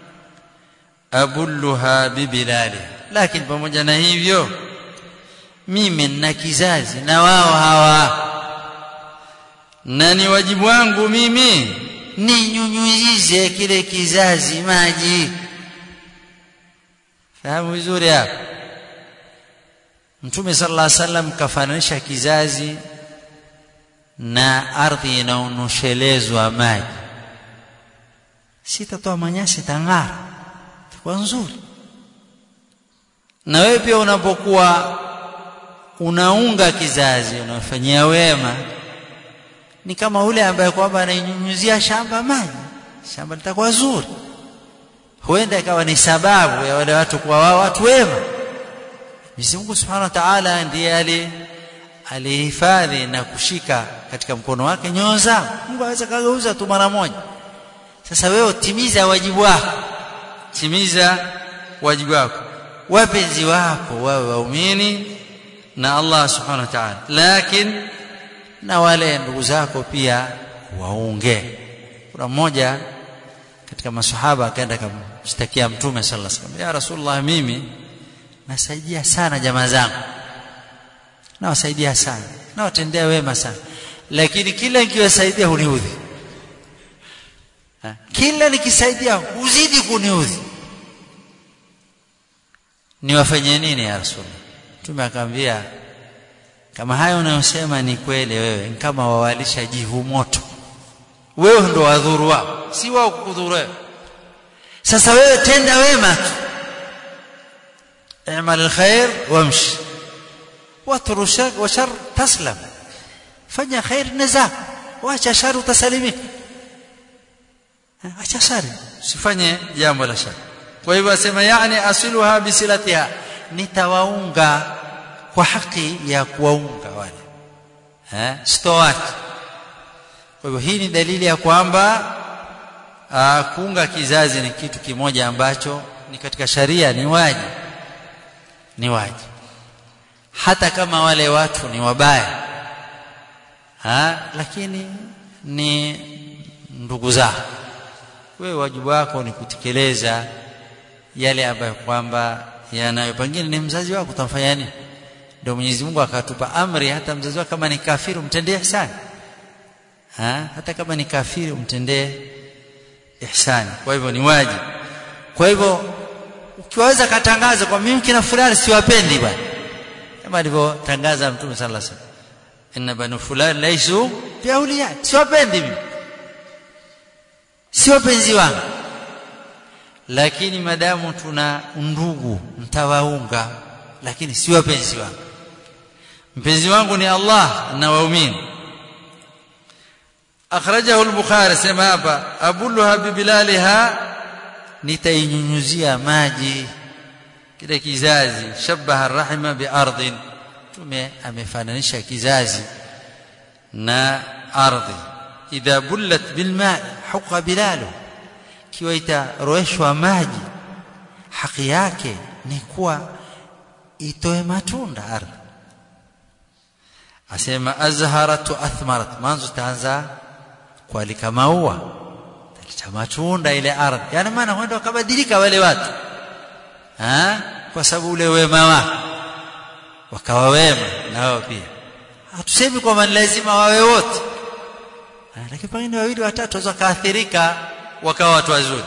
abulluha bibilali lakini pamoja na hivyo mimi na kizazi na wao hawa na ni wajibu wangu mimi ninyunyize kile kizazi maji fahamu vizuri hapo mtume sallallahu alaihi wasallam kafananisha kizazi na ardhi inaonoshelezwa maji sitatoa manyasi tang'ara itakuwa nzuri na wewe pia unapokuwa unaunga kizazi unafanyia wema ni kama ule ambaye kwamba anainyunyuzia shamba maji shamba litakuwa zuri huenda ikawa ni sababu ya wale watu kuwa wao watu wema Mwenyezi Mungu Subhanahu wa Ta'ala ndiye ali alihifadhi na kushika katika mkono wake nyoyo zao Mungu aweza kageuza tu mara moja sasa wewe timiza wajibu wako timiza wajibu wako wapenzi wako wawe waumini na Allah Subhanahu wa Ta'ala lakini na wale ndugu zako pia waunge kuna mmoja katika masahaba akaenda kumshtakia mtume sallallahu alaihi wasallam ya rasulullah mimi nasaidia sana jamaa zangu nawasaidia sana nawatendea wema sana lakini kila nikiwasaidia huniudhi kila nikisaidia huzidi kuniudhi niwafanye nini ya rasulullah mtume akamwambia kama hayo unayosema ni kweli wewe ni kama wawalisha jivu moto wewe ndo wadhuru wao si wao kukudhuru wewe sasa wewe tenda wema tu اعمل الخير وامشي واترك الشر وشر تسلم fanya khair naza wacha shari utasalimika acha shari usifanye jambo la shari kwa hivyo asema yani asiluha bisilatiha nitawaunga kwa haki ya kuwaunga wale eh sitowaacha kwa hivyo hii ni dalili ya kwamba kuunga kizazi ni kitu kimoja ambacho ni katika sharia ni wajibu ni wajibu hata kama wale watu ni wabaya ha lakini ni ndugu zao wewe wajibu wako ni kutekeleza yale ambayo kwamba yanayo pengine ni mzazi wako utamfanya nini ndio Mwenyezi Mungu akatupa amri hata mzazi wako kama ni kafiri umtendee ihsani ha hata kama ni kafiri umtendee ihsani kwa hivyo ni wajibu kwa hivyo ukiweza katangaza kwa mimi kina fulani siwapendi bwana kama alivyotangaza mtume sallallahu alaihi wasallam inna banu fulani laisu biauliya siwapendi mimi si wapenzi wangu lakini madamu tuna ndugu mtawaunga lakini si wapenzi wangu mpenzi wangu ni Allah na waumini akhrajahu al-bukhari sema hapa abulluha bibilaliha nitainyunyuzia maji kile kizazi shabaha rahima biardhin tume amefananisha kizazi na ardhi idha bullat bilma huqa bilalu kiwa itaroeshwa maji haki yake ni kuwa itoe matunda ardhi asema azharat wa athmarat mwanzo taanza kualika maua taleta matunda ile ardhi yani maana huenda wakabadilika wale watu ha? kwa sababu ule wema wako wakawa wema na wao pia hatusemi kwamba ni lazima wawe wote lakini pengine wawili watatu waweza kaathirika wakawa watu wazuri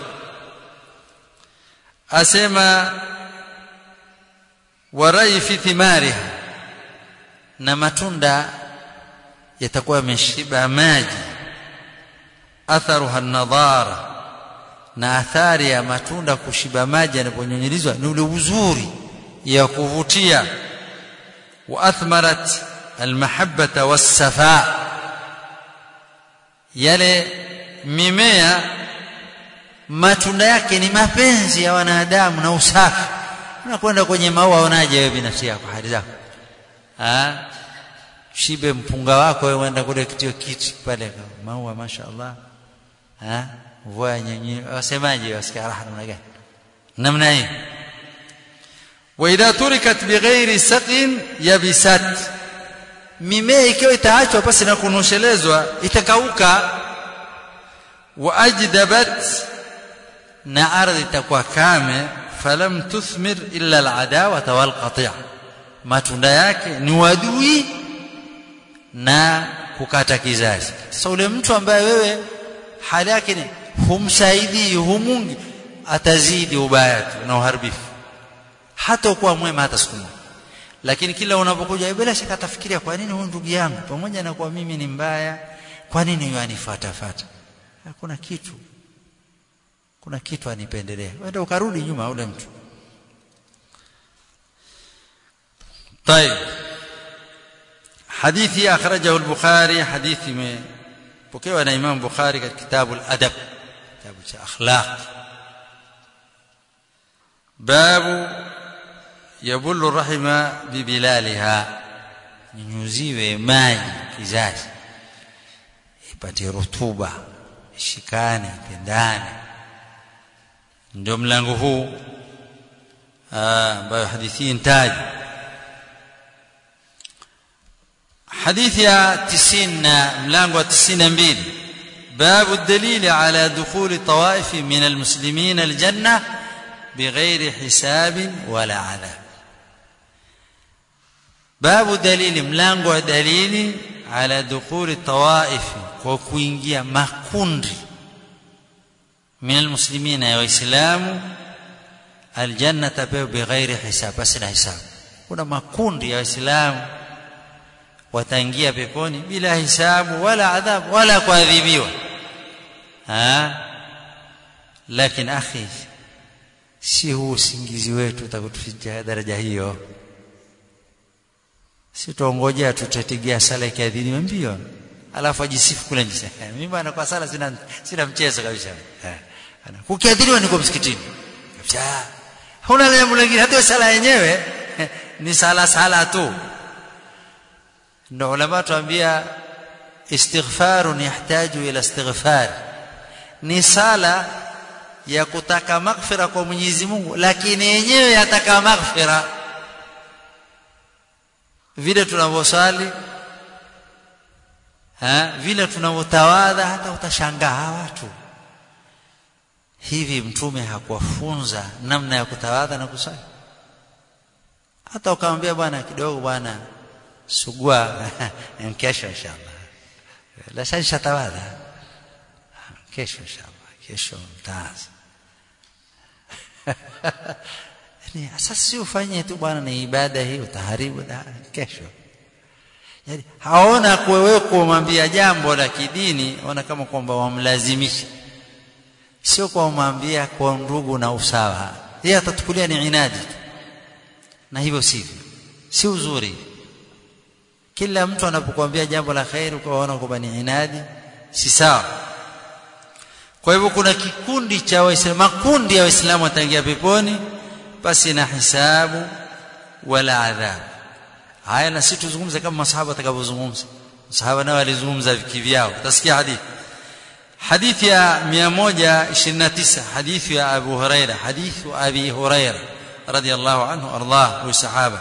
asema warai fi thimariha na matunda yatakuwa yameshiba maji atharuha nadhara na athari ya matunda kushiba maji yanaponyonyelizwa ni ule uzuri ya kuvutia wa athmarat almahabbata wassafa yale mimea matunda yake ni mapenzi ya wanadamu na usafi unakwenda kwenye maua unaje wewe binafsi yako hali zako ah shibe mpunga wako wewe uenda kule kitio kiti pale maua mashaallah ah mvua nyenye wasemaje wasikia raha namna gani namna hii wa idha turikat bighairi saqin yabisat mimea ikiwa itaachwa pasi na kunoshelezwa itakauka wa ajdabat na ardhi itakuwa kame falam tuthmir illa aladawa wal qati' matunda yake ni wadui na kukata kizazi sasa ule mtu ambaye wewe hali yake ni humsaidii humungi atazidi ubaya tu na uharibifu hata kuwa mwema hata siku moja lakini kila unapokuja bila shaka atafikiria kwa nini huyu ndugu yangu pamoja na kwa mimi ni mbaya kwa nini yeye anifuata fuata hakuna kitu kuna kitu anipendelea wenda ukarudi nyuma ule mtu طيب حديثي أخرجه البخاري حديث بكيوا أنا إمام بخاري كتاب الأدب كتاب أخلاق باب يبل الرحم ببلالها nyunyuziwe maji kizazi ipate rutuba ishikane pendane ndio mlango huu ambayo hadithi ntaji حديث يا تسين ملانغو تسين مبيل باب الدليل على دخول طوائف من المسلمين الجنة بغير حساب ولا عذاب باب دليل ملانغو دليل على دخول الطوائف وكوينجيا ماكوندي من المسلمين يا وإسلام الجنة بغير حساب بس لا حساب kuna makundi ya waislamu wataingia peponi bila hisabu wala adhabu wala kuadhibiwa lakini akhi si huu usingizi wetu utakutufikia daraja hiyo si tuongojea tutatigia sala ikiadhiniwa mbio alafu ajisifu kule nje mimi bwana kwa sala sina sina mchezo kabisa kukiadhiniwa niko msikitini kabisa huna jambo lingine hata sala yenyewe ni sala sala tu ndio ulama tuambia istighfarun yahtaju ila istighfar ni sala ya kutaka maghfira kwa Mwenyezi Mungu lakini yenyewe yataka maghfira vile tunavyosali ha vile tunavyotawadha hata utashangaa watu hivi mtume hakuwafunza namna ya kutawadha na kusali hata ukamwambia bwana kidogo bwana sugua kesho inshallah la sasa tawadha kesho inshallah kesho mtaanza yani sasa si ufanye tu bwana ni ibada hii utaharibu da kesho yani haona kwa wewe kumwambia jambo la kidini ona kama kwamba wamlazimisha sio kwa kumwambia kwa ndugu na usawa yeye atatukulia ni inadi na hivyo sivyo si uzuri kila mtu anapokuambia jambo la khairi ukaona kwamba ni inadi si sawa kwa hivyo kuna kikundi cha waislamu makundi ya waislamu wataingia peponi basi na hisabu wala adhabu haya na sisi tuzungumze kama masahaba watakavyozungumza masahaba nao walizungumza kivyao utasikia hadithi hadithi ya 129 hadithi ya Abu Huraira hadithi Abi Huraira radiyallahu anhu ardah huyu sahaba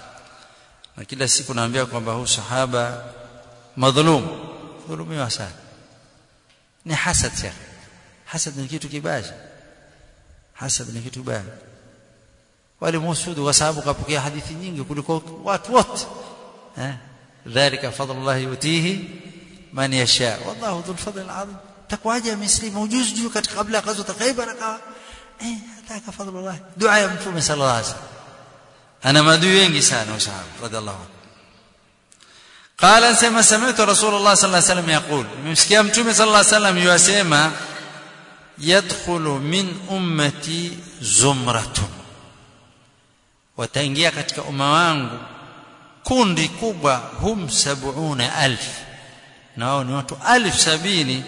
na kila siku naambia kwamba huyu sahaba madhulum dhulumiwa sana ni hasad shekh hasad ni kitu kibaya hasad ni kitu kibaya wale musudu kwa sababu kapokea hadithi nyingi kuliko watu wote eh dhalika fadlullah yutihi man yasha wallahu dhul fadl alazim takwaje muslimu ujuzi juu katika kabla ya ghazwat khaybar akawa eh ataka fadlullah dua ya mtume sallallahu alaihi wasallam ana madui wengi sana usahaba radhiallahu anhu قال سمع سمعت رسول الله صلى الله عليه وسلم يقول ممسكيا متومه صلى الله عليه وسلم يسمع يدخل من امتي زمره wataingia katika umma wangu kundi kubwa hum sabuna alf na wao ni watu alf sabini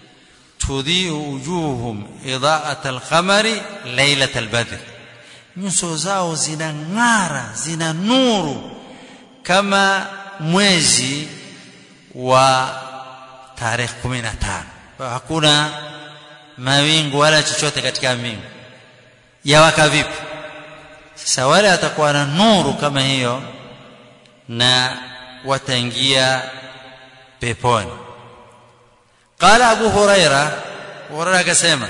tudhiu wujuhum idaat alqamari lailat albadr nyuso zao zinang'ara zina nuru kama mwezi wa tarehe 15 hakuna mawingu wala chochote katika mbingu yawaka vipi sasa wale atakuwa na nuru kama hiyo na wataingia peponi qala abu huraira huraira akasema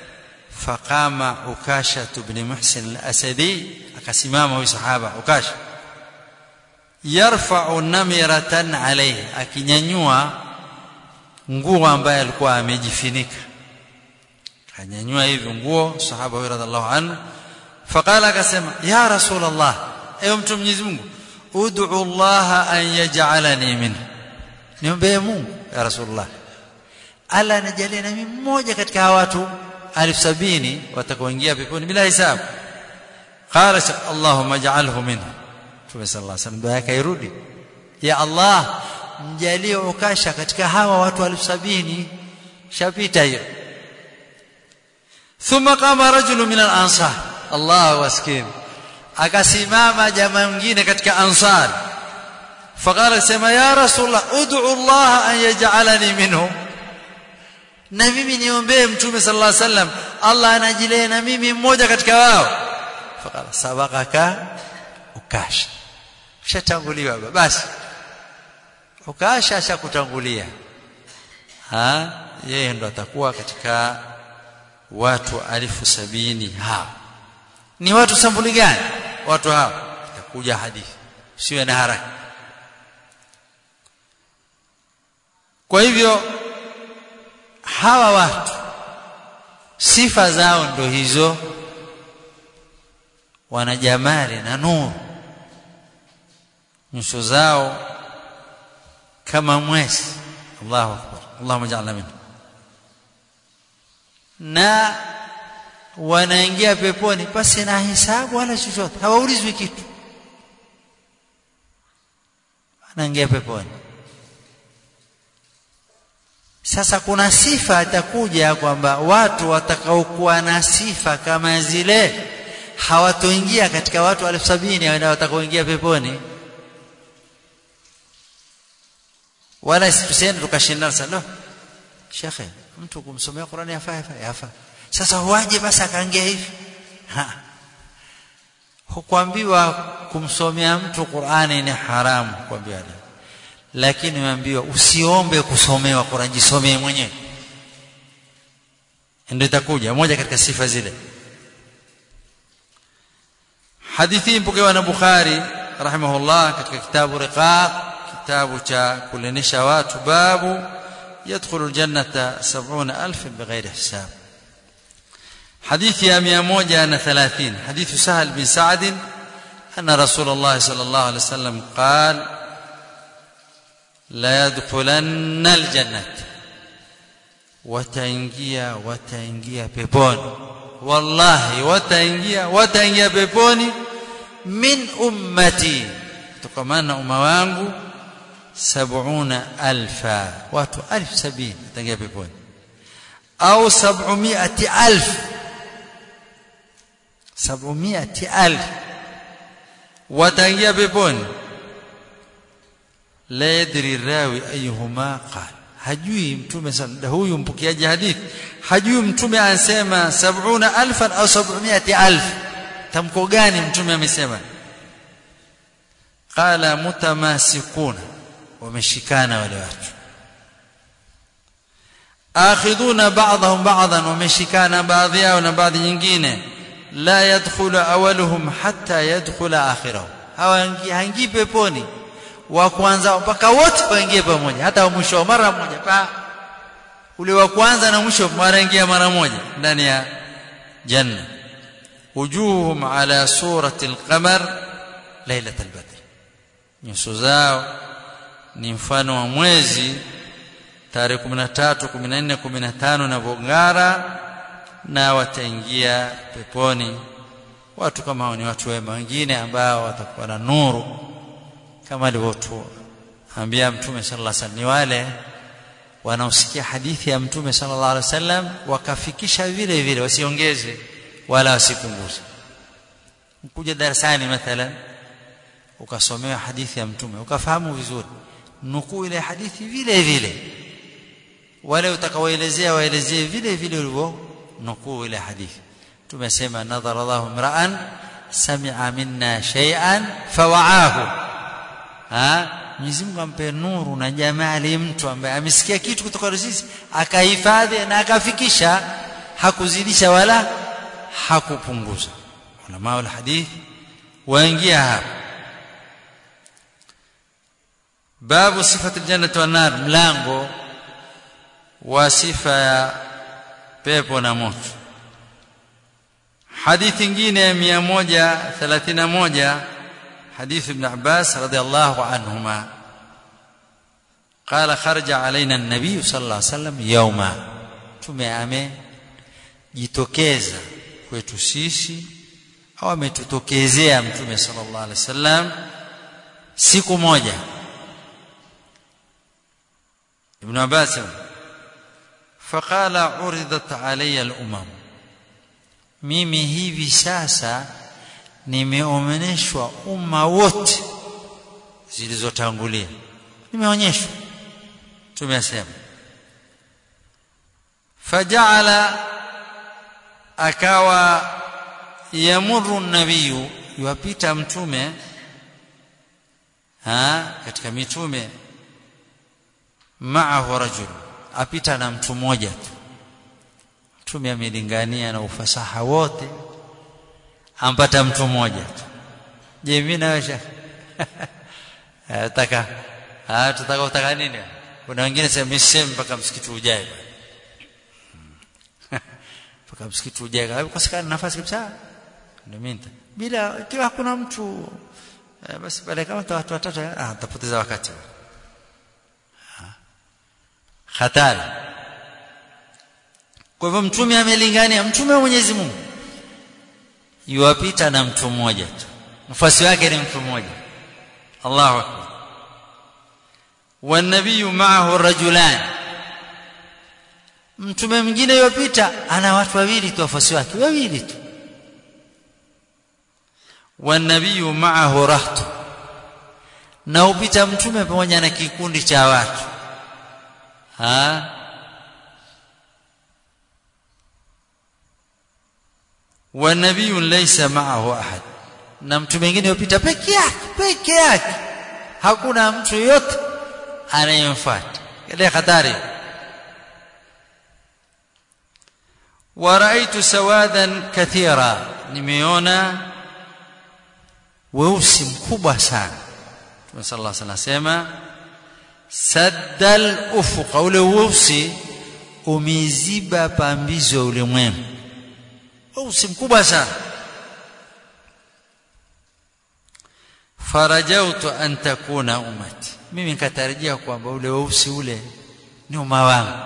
faqama ukasha ibn muhsin al-asadi akasimama huyu sahaba ukasha yarfa'u namiratan alayhi akinyanyua nguo ambaye alikuwa amejifinika kanyanyua hivi nguo sahaba huyo radhiallahu anhu faqala akasema ya rasul allah ewe mtu mwenyezi Mungu ud'u allah an yaj'alani minhu niombe Mungu ya rasulullah ala anijalie na mimi mmoja katika hawa watu alif sabini watakaoingia peponi bila hisabu qala allahumma ij'alhu minhu Mtume sallallahu alaihi wasallam dua yake irudi ya Allah mjalie ukasha katika hawa watu alif sabini shapita hiyo thumma qama rajulu min al-ansar Allah waskin akasimama jamaa mwingine katika ansar faqala sema ya rasulullah ud'u Allah an yaj'alani minhum na mimi niombee mtume sallallahu alaihi wasallam Allah anajilee na mimi mmoja katika wao faqala sabaqaka ukasha ushatanguliwa basi ukasha ashakutangulia ha yeye ndo atakuwa katika watu alifu sabini hao ni watu sambuli gani watu hao itakuja hadithi siwe na haraka kwa hivyo hawa watu sifa zao ndo hizo wana jamali na nuru nyuso zao kama mwezi Allahu akbar Allahumma ja'alna minhu na wanaingia peponi pasi na hisabu wala chochote hawaulizwi kitu wanaingia peponi sasa kuna sifa atakuja kwamba watu watakaokuwa na sifa kama zile hawatoingia katika watu elfu sabini watakaoingia peponi wala tusiende tukashindana sana shekhe mtu kumsomea Qur'ani yafaa yafaa yafaa sasa huaje basi akaangia hivi hukuambiwa kumsomea mtu Qur'ani ni haramu kuambiwa lakini umeambiwa usiombe kusomewa Qur'an jisomee mwenyewe ndio itakuja moja katika sifa zile hadithi mpokewa na Bukhari rahimahullah katika kitabu riqaq kitabu cha kulenisha watu babu يدخل الجنة سبعون ألف بغير حساب حديث يا مياموجة ثلاثين حديث سهل بن سعد أن رسول الله صلى الله عليه وسلم قال لا يدخلن الجنة wataingia wataingia peponi wallahi wataingia wataingia peponi min ummati kutokana na umma wangu sabuna alfa watu alf sabini wataingia peponi au sab'umiati alf sab'umiati alf wataingia peponi la yadri rawi ayuhuma qala hajui mtume sana huyu mpokeaji hadithi hajui mtume anasema sab'una alfan au sab'umiati alf tamko gani mtume amesema qala mutamasikuna wameshikana wale watu akhidhuna ba'dahum ba'dan wameshikana baadhi yao na baadhi nyingine la yadkhulu awaluhum hatta yadkhula akhirahum hawaingii haingii peponi wa kwanza mpaka wote waingie pamoja hata wa mwisho mara moja pa ule wa kwanza na mwisho mara ingia mara moja ndani ya janna wujuhum ala surati alqamar lailatul badr nyuso zao ni mfano wa mwezi tarehe 13 14 15 na vongara na wataingia peponi watu kama hao ni watu wema wengine ambao watakuwa na nuru kama alivyotuambia mtume sallallahu alaihi wasallam ni wale wanaosikia hadithi ya mtume sallallahu alaihi wasallam wakafikisha vile vile wasiongeze wala wasipunguze kuja darasani mathalan ukasomewa hadithi ya mtume ukafahamu vizuri nukuu ile hadithi vile vile wale utakaoelezea waelezee vile vile ulivyo nukuu ile hadithi tumesema nadhara Allahu mra'an sami'a minna shay'an fawa'ahu ha Mwenyezi Mungu ampe nuru na jamali mtu ambaye amesikia kitu kutoka sisi akahifadhi na akafikisha hakuzidisha wala hakupunguza ulama wal hadith waingia hapa babu sifati aljannati wan nar mlango wa sifa ya pepo na moto hadithi nyingine 131 حديث ابن عباس رضي الله عنهما قال خرج علينا النبي صلى الله عليه وسلم يوما tume jitokeza kwetu sisi au ametutokezea mtume sallallahu alaihi wasallam siku moja ibn Abbas faqala uridat alayya al-umam mimi hivi sasa nimeomeneshwa umma wote zilizotangulia nimeonyeshwa tumesema fajala akawa yamuru nabiyu yuwapita mtume ha katika mitume maahu rajul apita na mtu mmoja tu mtume amelingania na ufasaha wote ampata mtu mmoja tu je mimi nawe shekh nataka ah tutaka utaka nini kuna wengine sema mseme mpaka msikiti ujae mpaka msikiti ujae kwa sababu nafasi kabisa ndio mimi bila ikiwa hakuna mtu eh, basi pale kama watu watatu ah tapoteza wakati hatari kwa hivyo mtume amelingania mtume wa Mwenyezi Mungu yuwapita na mtu mmoja tu mfasi wake ni mtu mmoja Allahu akbar والنبي معه رجلان mtume mwingine yopita ana watu wawili tu wafuasi wake wawili tu والنبي معه رهط na upita mtume pamoja na kikundi cha watu ha والنبي ليس معه احد na mtu mwingine yopita peke yake peke yake hakuna mtu yote anayemfuata ile hatari ورأيت سوادا كثيرا nimeona weusi mkubwa sana Mtume sallallahu alaihi wasallam saddal ufuqa ule weusi umeziba pambizo ya ulimwengu weusi mkubwa sana farajautu an takuna ummati mimi nikatarajia kwamba ule weusi ule ni umma wangu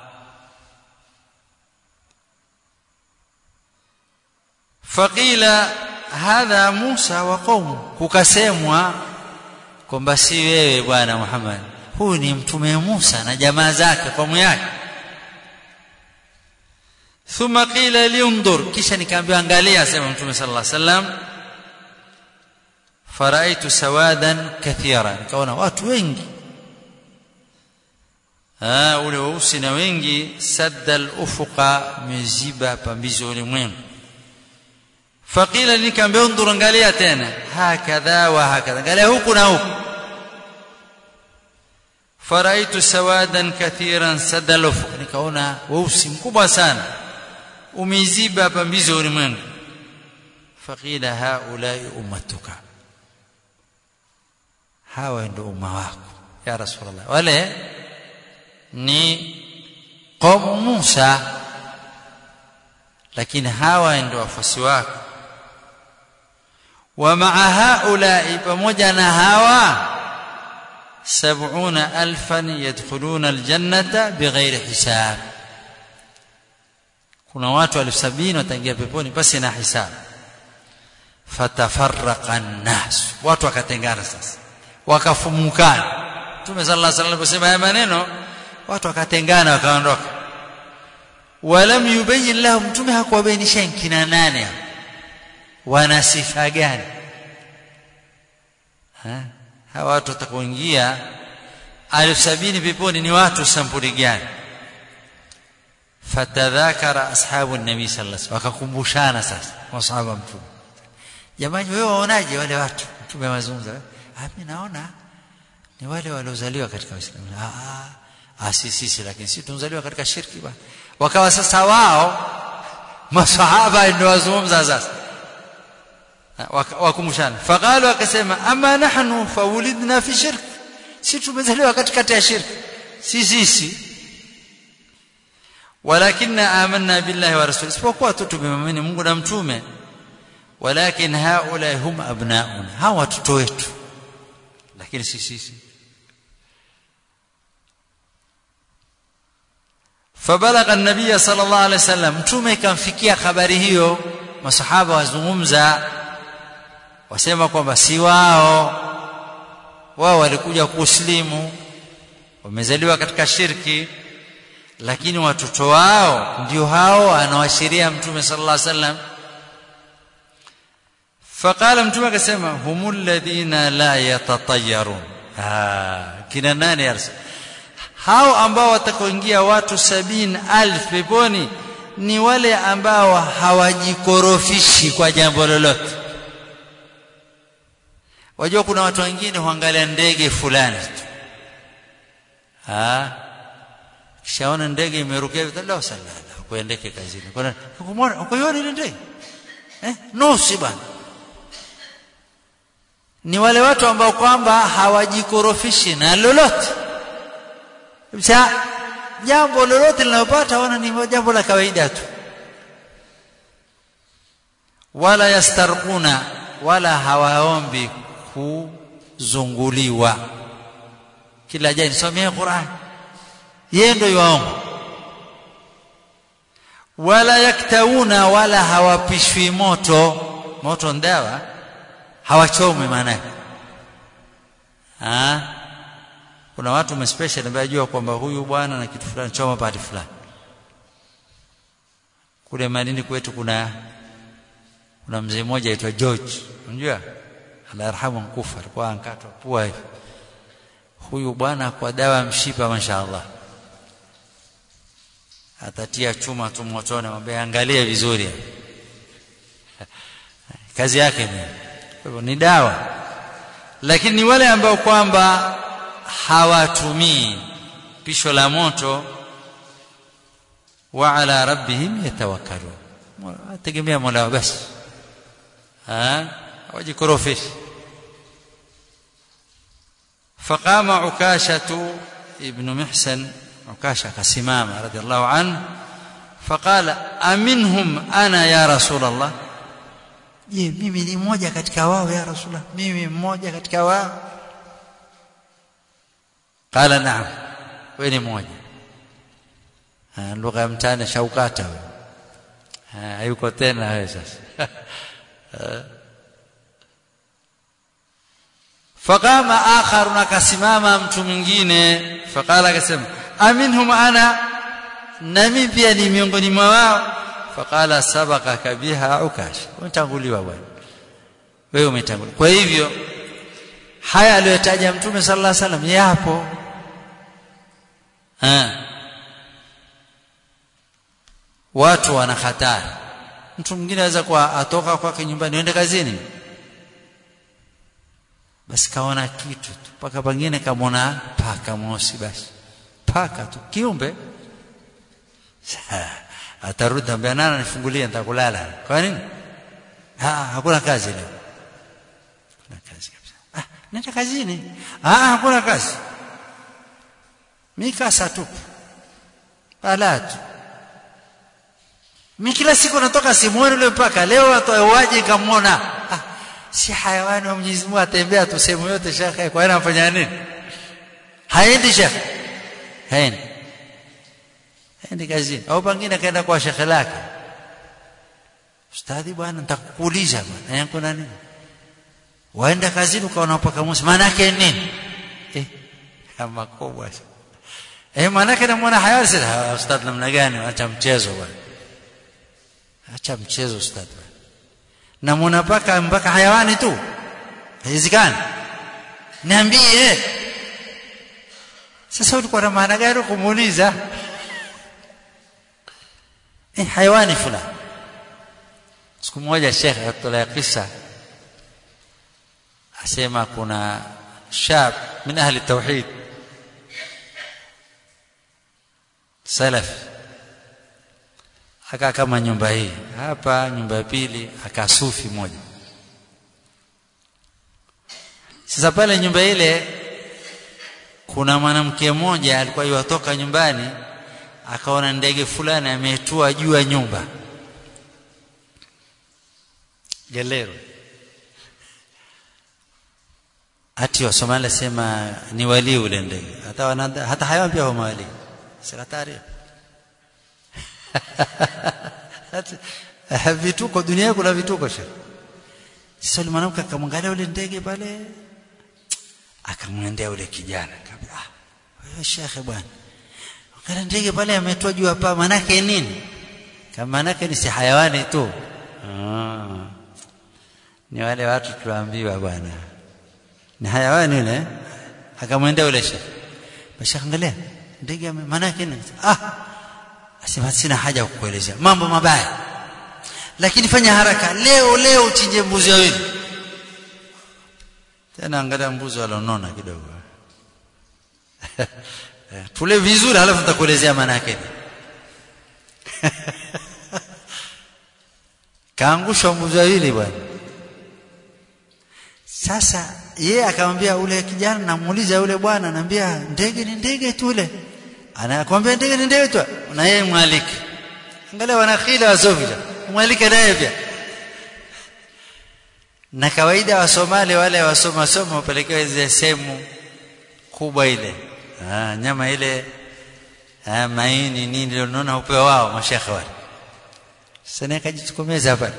faqila hadha Musa wa qaumu kukasemwa kwamba si wewe bwana Muhammad huyu ni mtume Musa na jamaa zake kaumu yake thumma qila liundur kisha nikaambiwa angalia sema mtume sallallahu alaihi wasallam faraitu sawadan kathira nikaona watu wengi ah ule weusi na wengi sadda al-ufuqa miziba pambizo ulimwengu faqila nikaambia undur angalia tena hakadha wa hakadha angalia huku na huku faraitu sawadan kathiran sadda al-ufuq nikaona weusi mkubwa sana umeziba pambizo ulimwengu faqila haulai ummatuka hawa ndio umma wako ya rasulullah wale ni qaumu Musa lakini hawa ndio wafuasi wako wa maa haulai pamoja na hawa sab'una alfan yadkhuluna aljannata bighairi hisab kuna watu elfu sabini wataingia peponi pasi na hisabu fatafarraqa an-nas watu wakatengana sasa wakafumukana Mtume sallallahu alaihi wasallam aliposema haya maneno watu wakatengana wakaondoka walam yubayyin lahum mtume hakuwabainisha kina nane wana sifa gani ha hawa watu watakaoingia alfu sabini peponi ni watu sampuli gani fatadhakara ashabu nabii sallallahu alaihi wasallam wakakumbushana sasa masahaba mtume jamani wewe waonaje wale watu mtume mazungumza mimi naona ni wale waliozaliwa katika Uislamu ah ah si sisi lakini sisi tunazaliwa katika shirki bwana wakawa sasa wao masahaba ndio wazungumza sasa wakumshana faqalu akasema ama nahnu fawulidna fi shirk si tumezaliwa katikati ya shirki si sisi walakinna amanna billahi wa rasuli isipokuwa tu tumemwamini Mungu na mtume walakin haula hum abnauna hawa watoto wetu lakini si sisi فبلغ النبي صلى الله عليه وسلم mtume ikamfikia habari hiyo masahaba wazungumza wasema kwamba si wao wao walikuja kuslimu wamezaliwa katika shirki lakini watoto wao ndio hao anawashiria mtume sallallahu alaihi wasallam faqala mtume akasema humul ladina la yatatayarun ah kina nani arsa hao ambao watakoingia watu sabini alf peponi ni wale ambao hawajikorofishi kwa jambo lolote wajua kuna watu wengine huangalia ndege fulani tu ah kishaona ndege imerukia la salala kuendeke kazini kuna kumwona ukoiona ile ndege eh nusi bwana ni wale watu ambao kwamba hawajikorofishi na lolote Msa, jambo lolote linalopata wana ni jambo la kawaida tu wala yastarquna wala hawaombi kuzunguliwa kila jani somea Qur'an yeye ndio yaomba wala yaktauna wala hawapishwi moto moto ndawa hawachomi maana ah kuna watu mespecial ambao jua kwamba huyu bwana na kitu fulani choma pati fulani kule madini kwetu kuna kuna mzee mmoja aitwa George unajua Allah yarhamu mkufa alikuwa ankatwa pua hivi huyu bwana kwa dawa mshipa mashaallah atatia chuma tu motoni mwambie angalia vizuri kazi yake ni kwa hivyo ni dawa lakini ni wale ambao kwamba hawatumii pisho la moto wa ala rabbihim yatawakkalun tegemea mola wao basi hawajikorofishi فقام عكاشة ابن محسن عكاشة كسمام رضي الله عنه فقال أمنهم أنا يا رسول الله je mimi ni mmoja katika wao ya rasulullah mimi mmoja katika wao qala naam wewe ni mmoja lugha ya mtani shaukata wewe hayuko tena wewe sasa faqama akharun akasimama mtu mwingine faqala akasema aminhum ana nami pia ni miongoni mwa wao faqala sabaqaka biha ukash umetanguliwa bwana wewe umetanguliwa kwa hivyo haya aliyotaja mtume sallallahu alaihi wasallam yapo ha. watu wana hatari mtu mwingine anaweza kuwa atoka kwake nyumbani aende kazini basi kaona kitu tu paka pengine kamwona paka mosi basi paka tu kiumbe atarudi ambia nana nifungulie nitakulala kwa nini ah hakuna kazi leo kuna kazi kabisa ah nenda kazini ah hakuna kazi mimi kasa tu balatu mimi kila siku natoka simuoni yule mpaka leo atoe waje kamwona ah si hayawani wa Mwenyezi Mungu atembea tu sehemu yote shekhe kwa nini anafanya nini haendi shekhe haendi haendi kazini au pengine kaenda kwa shekhe lake ustadhi bwana nitakuuliza bwana yangu na nini waenda kazini ukaona paka mosi maana yake nini eh kama kubwa eh maana yake namwona hayawani sasa ustadhi namna gani acha mchezo bwana acha mchezo ustadhi na muona paka mpaka hayawani tu haiwezekani niambie sasa ulikuwa na maana gani kumuuliza eh hayawani fulani siku moja shekhe atolea kisa asema kuna shab min ahli tauhid salaf akaa kama nyumba hii hapa nyumba ya pili akasufi moja sasa pale nyumba ile kuna mwanamke mmoja alikuwa yuwatoka nyumbani akaona ndege fulani ametua juu ya nyumba gelero ati wasomali sema ni walii ule ndege hata wanada, hata hayawan pia huma walii sekatari vituko dunia kuna vituko shekh sasa yule mwanamke akamwangalia ule ndege pale akamwendea ule kijana akamwambia ah wewe shekhe bwana angalia ndege pale ametoa juu hapa manake nini kama manake ni si hayawani tu ah ni wale watu tuambiwa bwana ni hayawani yule akamwendea ule shekhe basi angalia ndege manake nini ah asema sina haja kukuelezea mambo mabaya lakini fanya haraka leo leo uchinje mbuzi wawili tena angalia mbuzi walionona kidogo tule vizuri halafu nitakuelezea maana yake kaangushwa mbuzi wawili bwana sasa yeye akamwambia ule kijana namuuliza yule bwana anambia ndege ni ndege tu ule anakwambia ndege ni ndege tu na yeye mwalike angalia wanakhila wasofia mwalike naye pia na kawaida wa Somali wale wasoma soma wapelekewa zile sehemu kubwa ile ah, nyama ile ah, maini nini unaona upewa wao mashekhe wale sasa akajitokomeza pale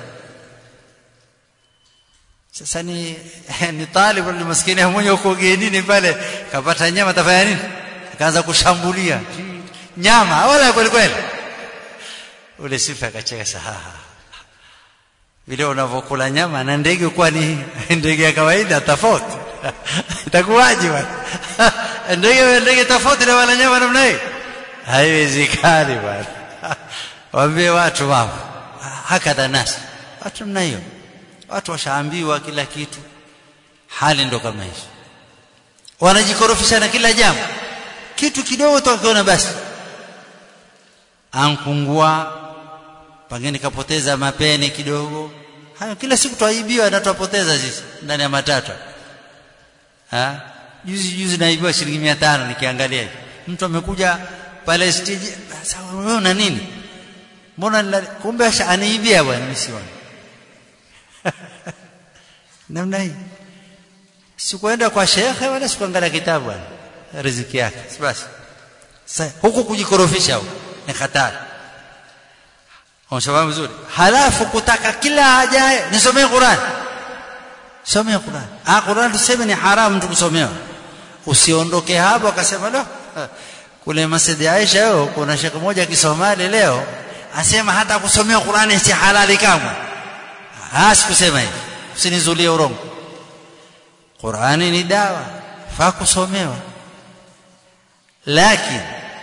sasa ni ni talibu ni maskini mmoja huko genini pale kapata nyama tafanya nini akaanza kushambulia nyama wala kweli kweli ule sifa akacheka sahaha vile unavyokula nyama na ndege kwa ni ndege ya kawaida tofauti itakuwaje bwana ndege ndege tofauti na wala nyama namna hii haiwezekani bwana waambie watu mambo hakadha nasi watu namna hiyo watu washaambiwa kila kitu hali ndo kama hizo wanajikorofisha na kila jambo kitu kidogo tukiona basi ankungua pengine kapoteza mapeni kidogo hayo kila siku twaibiwa na twapoteza sisi ndani ya matatu ha juzi juzi naibiwa shilingi 500 nikiangalia hivi mtu amekuja pale stage sawa wewe una nini mbona kumbe aniibia bwana msioni namna hii sikuenda kwa shekhe wala sikuangalia kitabu bwana riziki yake basi sasa huku kujikorofisha huko ni hatari Unashafahamu vizuri. Halafu kutaka kila ajaye nisomee Qur'an. Somea Qur'an. Ah Qur'an tuseme ni haramu mtu kusomewa. Usiondoke hapo akasema no. Kule Masjid Aisha leo kuna shekhe mmoja Kisomali leo asema hata kusomea Qur'an si halali kamwe. Ah sikusema hivi. Usinizulie urongo. Qur'ani ni dawa. Faa kusomewa. Lakini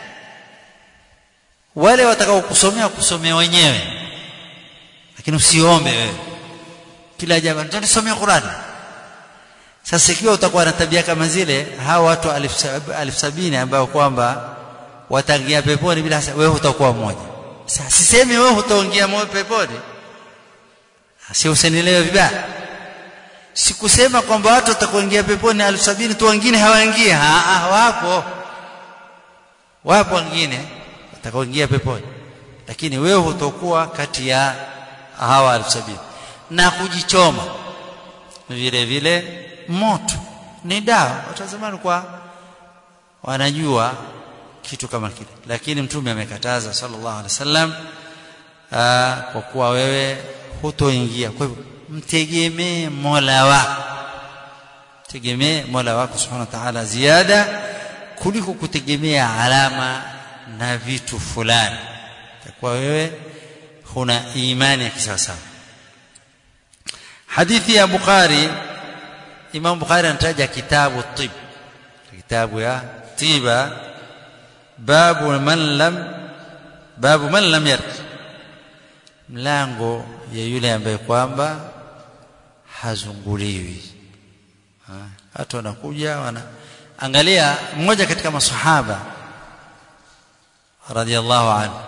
wale watakao kusomea kusomea wenyewe lakini usiombe wewe kila jambo tutasomea Qur'ani sasa ikiwa utakuwa na tabia kama zile hawa watu alif sabini ambao kwamba wataingia peponi bila wewe utakuwa mmoja sasa sisemi wewe utaingia moyo peponi si usenielewe vibaya sikusema kwamba watu watakuingia peponi alif sabini tu wengine hawaingii ah wapo wapo wengine watakaoingia peponi lakini wewe utakuwa kati ya hawa elfu sabini na kujichoma vile vile moto ni dawa watu wa zamani kwa wanajua kitu kama kile lakini mtume amekataza sallallahu alaihi wasallam kwa kuwa wewe hutoingia kwa hivyo mtegemee Mola wako tegemee Mola wako subhanahu wa ta'ala ziada kuliko kutegemea alama na vitu fulani kwa wewe huna imani ya kisawasawa hadithi ya Bukhari Imam Bukhari anataja kitabu tib kitabu ya tiba babu man lam babu man lam yarq mlango ya yule ambaye kwamba hazunguliwi watu wanakuja wana angalia mmoja katika masahaba radhiallahu anhu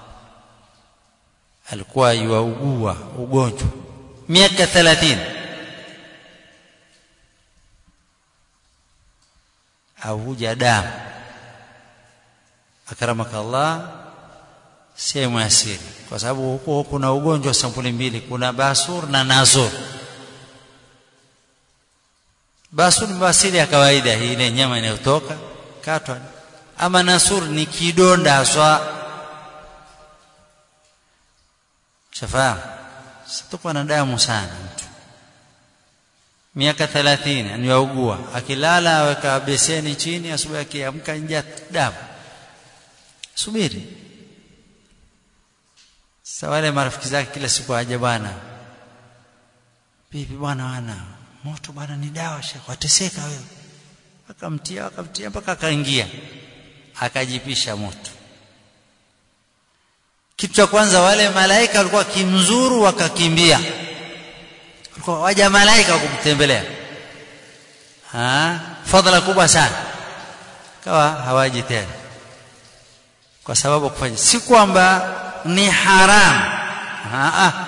alikuwa yuaugua ugonjwa miaka 30 avuja damu akramaka Allah sehemu ya siri kwa sababu huko kuna ugonjwa sampuli mbili kuna basur na nazur basur ni basili ya kawaida hii ile nyama inayotoka katwa ama nasur ni kidonda haswa shafahamu sitakuwa na damu sana mtu miaka 30 aniwaugua akilala aweka beseni chini asubuhi akiamka nje damu subiri sasa wale marafiki zake kila siku aje bwana bibi bwana wana moto bwana ni dawa shekh wateseka wewe akamtia akamtia mpaka akaingia akajipisha moto kitu cha kwanza wale malaika walikuwa kimzuru wakakimbia walikuwa waja malaika wakumtembelea ha fadhila kubwa sana kawa hawaji tena kwa sababu kufanya si kwamba ni haram ha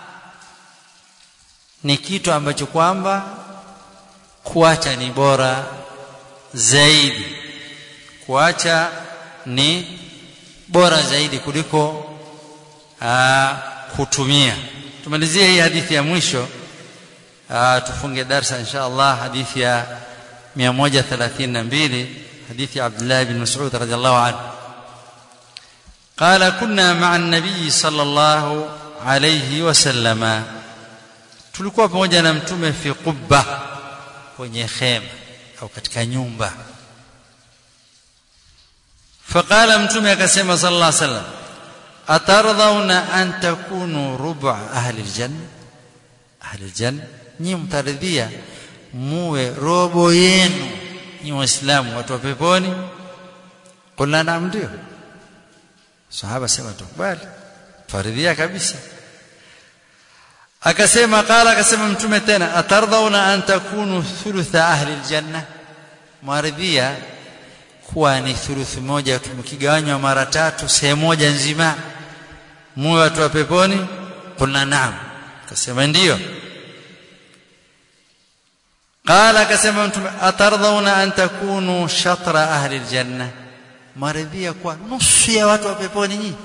ni kitu ambacho kwamba kuacha ni bora zaidi kuacha ni bora zaidi kuliko aa, kutumia tumalizie hii hadithi ya mwisho aa, tufunge darsa insha Allah hadithi ya 132 hadithi ya Abdullah bin Mas'ud radhiallahu anhu قال كنا مع النبي صلى الله عليه وسلم tulikuwa pamoja na mtume fi qubba kwenye khema au katika nyumba faqala mtume akasema sallallahu alaihi wasallam atardhauna an takunu ruba ahli aljanna ahli aljanna nyi mtaridhia muwe robo yenu nyi waislamu watu wa peponi qulna naam ndio sahaba sema tukubali faridhia kabisa akasema qala akasema mtume tena atardhauna an takunu thulutha ahli aljanna mwaridhia kuwa ni thuluthi moja tumkigawanywa mara tatu sehemu moja nzima muwe watu wa peponi qulna naam akasema ndio qala akasema mtume atardhauna an takunu shatra ahli aljanna maridhia kwa nusu ya watu wa peponi nyinyi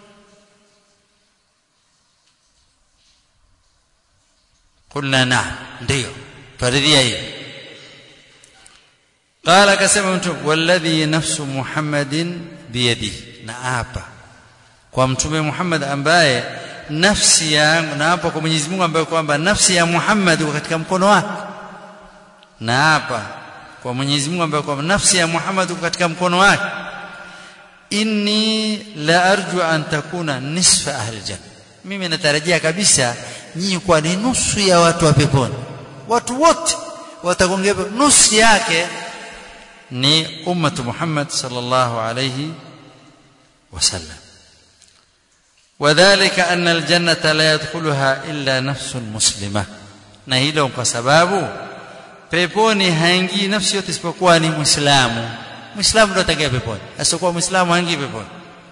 قلنا نعم ndio faridhia hiyo قال akasema mtu walladhi nafsu muhammadin biyadihi na hapa kwa mtume Muhammad ambaye nafsi yangu na hapa kwa Mwenyezi Mungu ambaye kwamba nafsi ya Muhammad iko katika mkono wake na hapa kwa Mwenyezi Mungu ambaye kwamba nafsi ya Muhammad iko katika mkono wake inni la arju an takuna nisfa ahli janna mimi natarajia kabisa nyinyi kwa ni nusu ya watu wa peponi watu wote watakongia nusu yake ni ummatu Muhammad sallallahu alayhi wasallam وذلك أن الجنة لا يدخلها إلا نفس مسلمة na hilo kwa sababu peponi haingii nafsi yote isipokuwa ni muislamu muislamu ndo atakaye peponi asiokuwa muislamu haingii peponi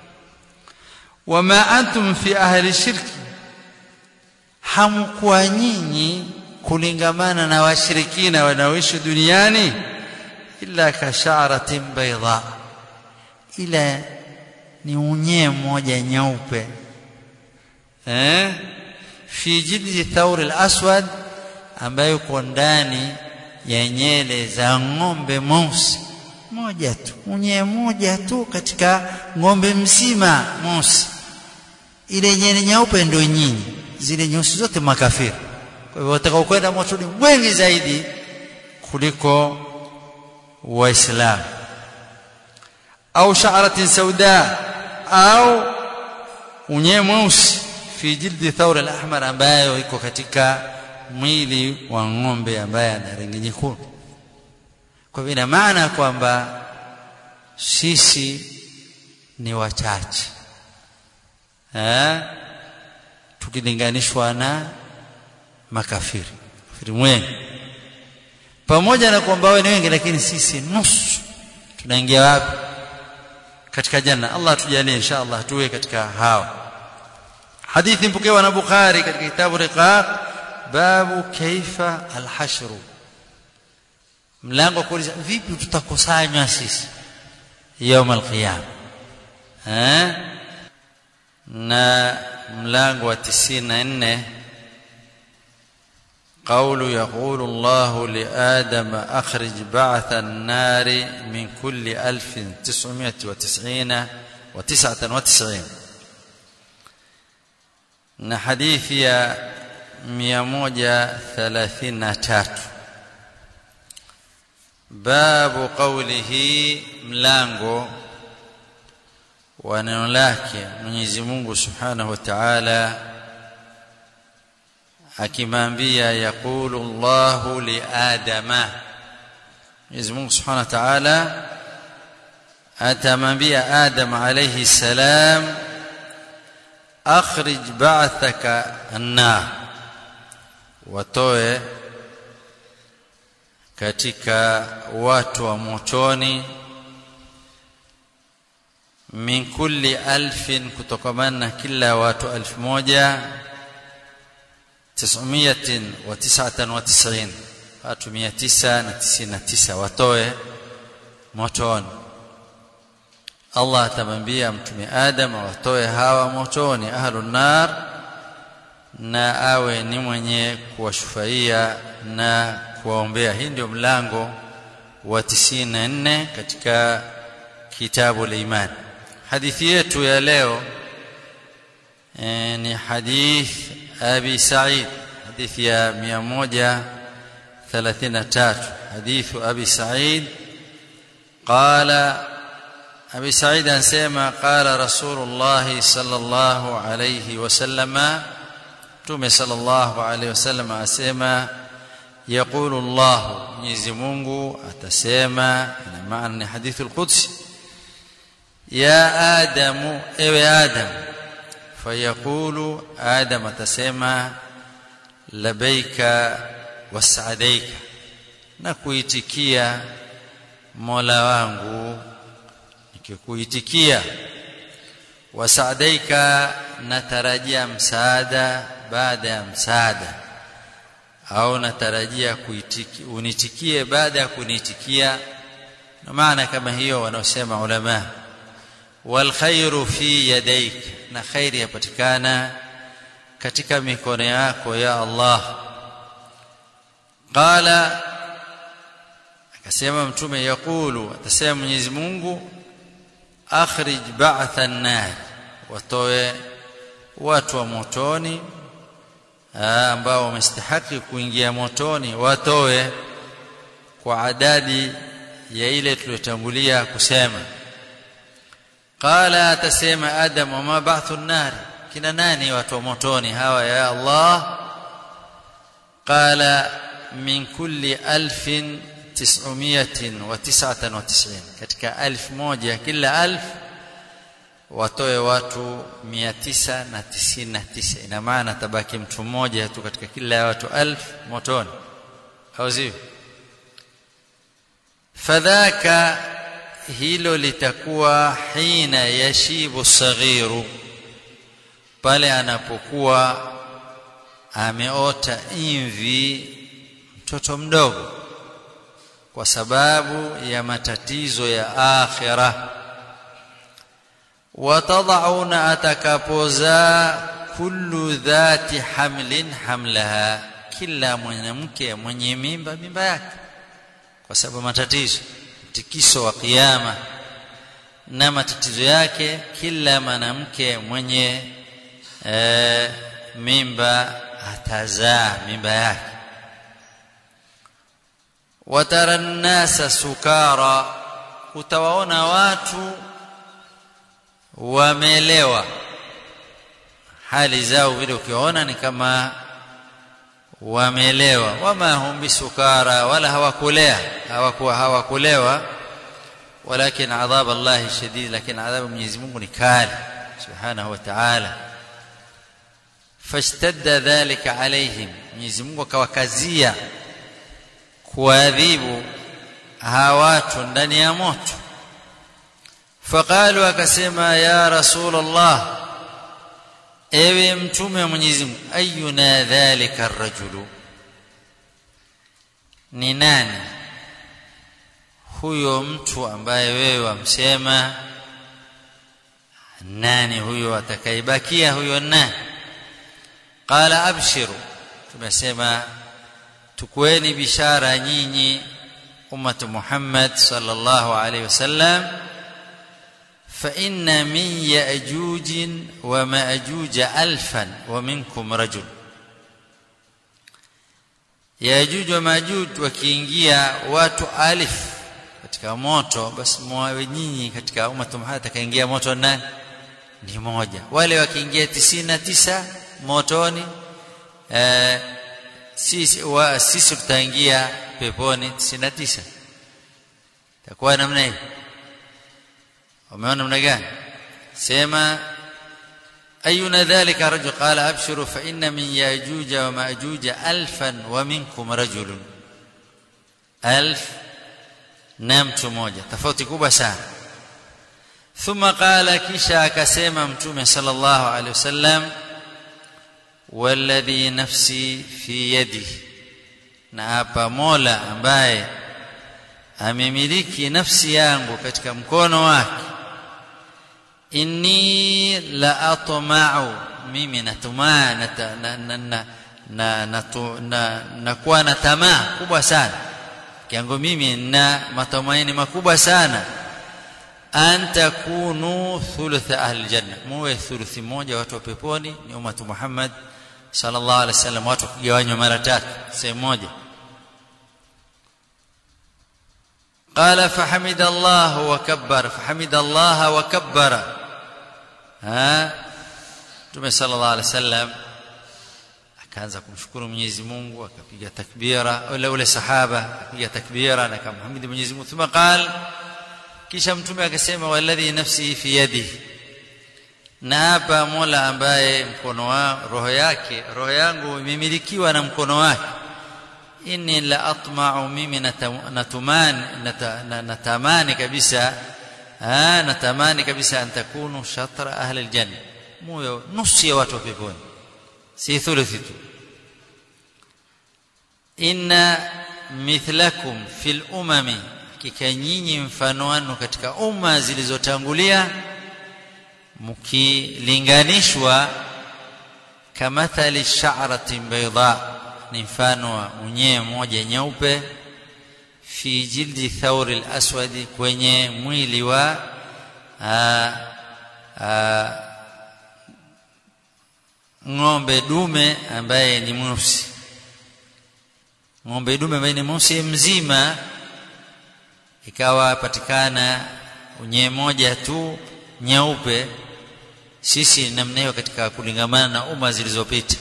wama antum fi ahli shirki hamkuwa nyinyi kulingamana na washirikina wanaoishi duniani illa kasharatin baydha ila ni unyee mmoja nyeupe eh fi jildi thawr al-aswad ambayo uko ndani ya nyele za ng'ombe mweusi moja tu unyee moja tu katika ng'ombe mzima mweusi ile nyele nyeupe ndio nyinyi zile nyeusi zote makafiri kwa hivyo watakao kwenda motoni wengi zaidi kuliko waislamu au sha'ratin sauda au unyee mweusi fi jildi thawr al-ahmar ambayo iko katika mwili wa ng'ombe ambaye ana rangi nyekundu kwa hivyo ina maana kwamba sisi ni wachache eh tukilinganishwa na makafiri kafiri mwengi pamoja na kwamba wao ni wengi lakini sisi nusu tunaingia wapi katika janna Allah tujalie insha Allah tuwe katika hao hadithi mpokewa na Bukhari katika kitabu Riqaq babu kaifa alhashru mlango kuuliza vipi tutakusanywa sisi يوم القيامه ها na mlango wa 94 قول يقول الله لآدم أخرج بعث النار من كل ألف تسعمائة وتسعين وتسعة وتسعين na hadithi ya 133 babu qawlihi mlango wa neno lake Mwenyezi Mungu Subhanahu wa Ta'ala akimwambia yaqulu Allahu li Adama Mwenyezi Mungu Subhanahu wa Ta'ala atamwambia Adam alayhi salam akhrij ba'thaka annar watoe katika watu wa motoni min kulli alfin kutokamana na kila watu alfu moja tisumiatin wa tisatan wa tisin watu mia tisa na tisini na tisa watoe motoni Allah atamwambia mtume Adam watoe hawa motoni ahlun nar na awe ni mwenye kuwashufaia na kuwaombea hii ndio mlango wa 94 katika kitabu al-iman hadithi yetu ya leo e, ni hadith abi sa'id hadithi ya 133 hadithu abi sa'id qala abi sa'id anasema qala rasulullah sallallahu alayhi wasallama Mtume sallallahu alaihi wasallam asema yaqulu Allah Mwenyezi Mungu atasema ina maana ni hadithul qudsi ya Adamu ewe Adam fayaqulu Adam atasema labaika wasadaika na kuitikia Mola wangu nikikuitikia wasadaika natarajia msaada baada ya msaada au natarajia kuitiki, unitikie baada ya kunitikia na maana kama hiyo wanaosema ulama wal khairu fi yadaik na khairi yapatikana katika mikono yako ya Allah qala akasema mtume yakulu atasema Mwenyezi Mungu akhrij ba'tha an-nar watoe watu wa motoni ambao wamestahiki kuingia motoni watoe kwa adadi ya ile tuliyotangulia kusema qala atasema adam wama ba'thu an-nar kina nani watu wa motoni hawa ya Allah qala min kulli alfin tis'umiyatin wa tis'atan wa tis'in katika alf moja kila alf watoe watu 999 ina maana tabaki mtu mmoja tu katika kila watu alf motoni au sivyo fadhaka hilo litakuwa hina yashibu saghiru pale anapokuwa ameota imvi mtoto mdogo kwa sababu ya matatizo ya akhirah watadhauna atakapozaa kullu dhati hamlin hamlaha kila mwanamke mwenye mimba mimba yake kwa sababu matatizo mtikiso wa kiyama na matatizo yake kila mwanamke mwenye e, mimba atazaa mimba yake watara nnasa sukara utawaona watu wamelewa hali zao vile ukiona ni kama wamelewa wama hum bisukara wala hawakulea hawakuwa hawakulewa walakin adhab Allah shadid lakini adhabu Mwenyezi Mungu ni kali subhanahu wa ta'ala fashtadda dhalika alaihim Mwenyezi Mungu akawakazia kuadhibu hawa watu ndani ya moto faqalu akasema ya rasul Allah ewe mtume wa Mwenyezi Mungu ayuna dhalika arrajulu ni nani huyo mtu ambaye wewe wamsema nani huyo atakayebakia huyo nani qala abshiru tumesema tukueni bishara nyinyi ummatu Muhammad sallallahu alaihi wasallam fa inna min ya'juj wa ma'juj alfan wa minkum rajul Yajuj wa Majuj wakiingia watu alif katika moto basi mwawe nyinyi katika ummatu Muhammad atakaingia moto nani ni moja wale wakiingia tisini na tisa motoni eh, sisi wa, sisi tutaingia peponi tisini na tisa takuwa namna hiyo umeona namna gani sema أينا ذلك رجل قال أبشروا فإن من ياجوج وماجوج ألفا ومنكم رجل ألف نمت موجة تفوتي كوبا سنة ثم قال كيشا كسيما متومة صلى الله عليه وسلم والذي نفسي في يده نابا مولا ambaye amemiliki nafsi yangu katika mkono wake inni la atma'u mimi natumaa nata, na, na, na, na, natu, na, nakuwa na tamaa kubwa sana kiango mimi na matumaini makubwa sana an takunu thuluth ahli janna muwe thuluthi moja watu wa peponi ni ummatu Muhammad sallallahu alaihi wasallam watu kugawanywa mara tatu sehemu moja قال فحمد الله وكبر فحمد الله وكبر ها Mtume sallallahu alaihi wasallam akaanza kumshukuru Mwenyezi Mungu akapiga takbira ule ule sahaba akapiga takbira na akamhamidi Mwenyezi Mungu thumma qal kisha mtume akasema walladhi nafsi fi yadihi na hapa Mola ambaye mkono wa roho yake roho yangu imemilikiwa na mkono wake inni la atma'u mimi natumani natamani kabisa natamani kabisa an takunu shatra ahli aljanna moyo nusu ya watu wa peponi si thuluthi tu inna mithlakum fil umami kika nyinyi mfano wanu katika umma zilizotangulia mkilinganishwa kamathali sha'ratin bayda ni mfano wa unyee moja nyeupe fi jildi thauri al-aswadi kwenye mwili wa aa, aa, ng'ombe dume ambaye ni mweusi ng'ombe dume ambaye ni mweusi mzima ikawa patikana unyee moja tu nyeupe sisi namna hiyo katika kulingamana na umma zilizopita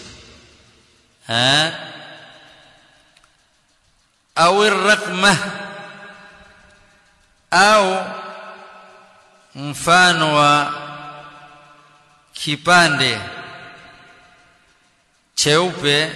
au rakma au mfano wa kipande cheupe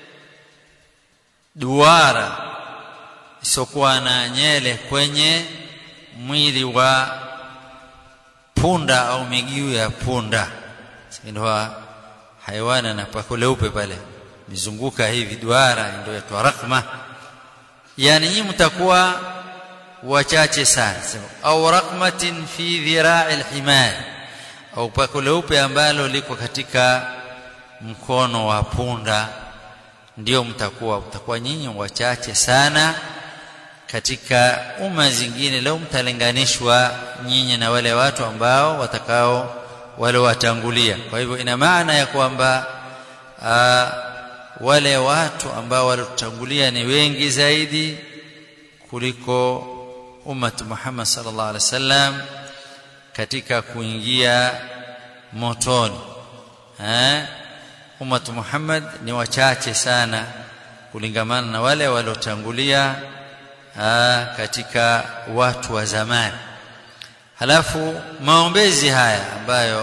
duara isokuwa na nyele kwenye mwili wa punda au miguu ya punda ndio haiwana na pako leupe pale mizunguka hivi duara ndio yaitwa rakma yani nyinyi mtakuwa wachache sana au rakmatin fi dhira'i alhimar au pako leupe ambalo liko katika mkono wa punda ndio mtakuwa mtakuwa nyinyi wachache sana katika umma zingine leo mtalinganishwa nyinyi na wale watu ambao watakao wale watangulia kwa hivyo ina maana ya kwamba wale watu ambao waliotangulia ni wengi zaidi kuliko ummat Muhammad sallallahu alaihi wasallam katika kuingia motoni eh ummat Muhammad ni wachache sana kulingamana na wale waliotangulia katika watu wa zamani halafu maombezi haya ambayo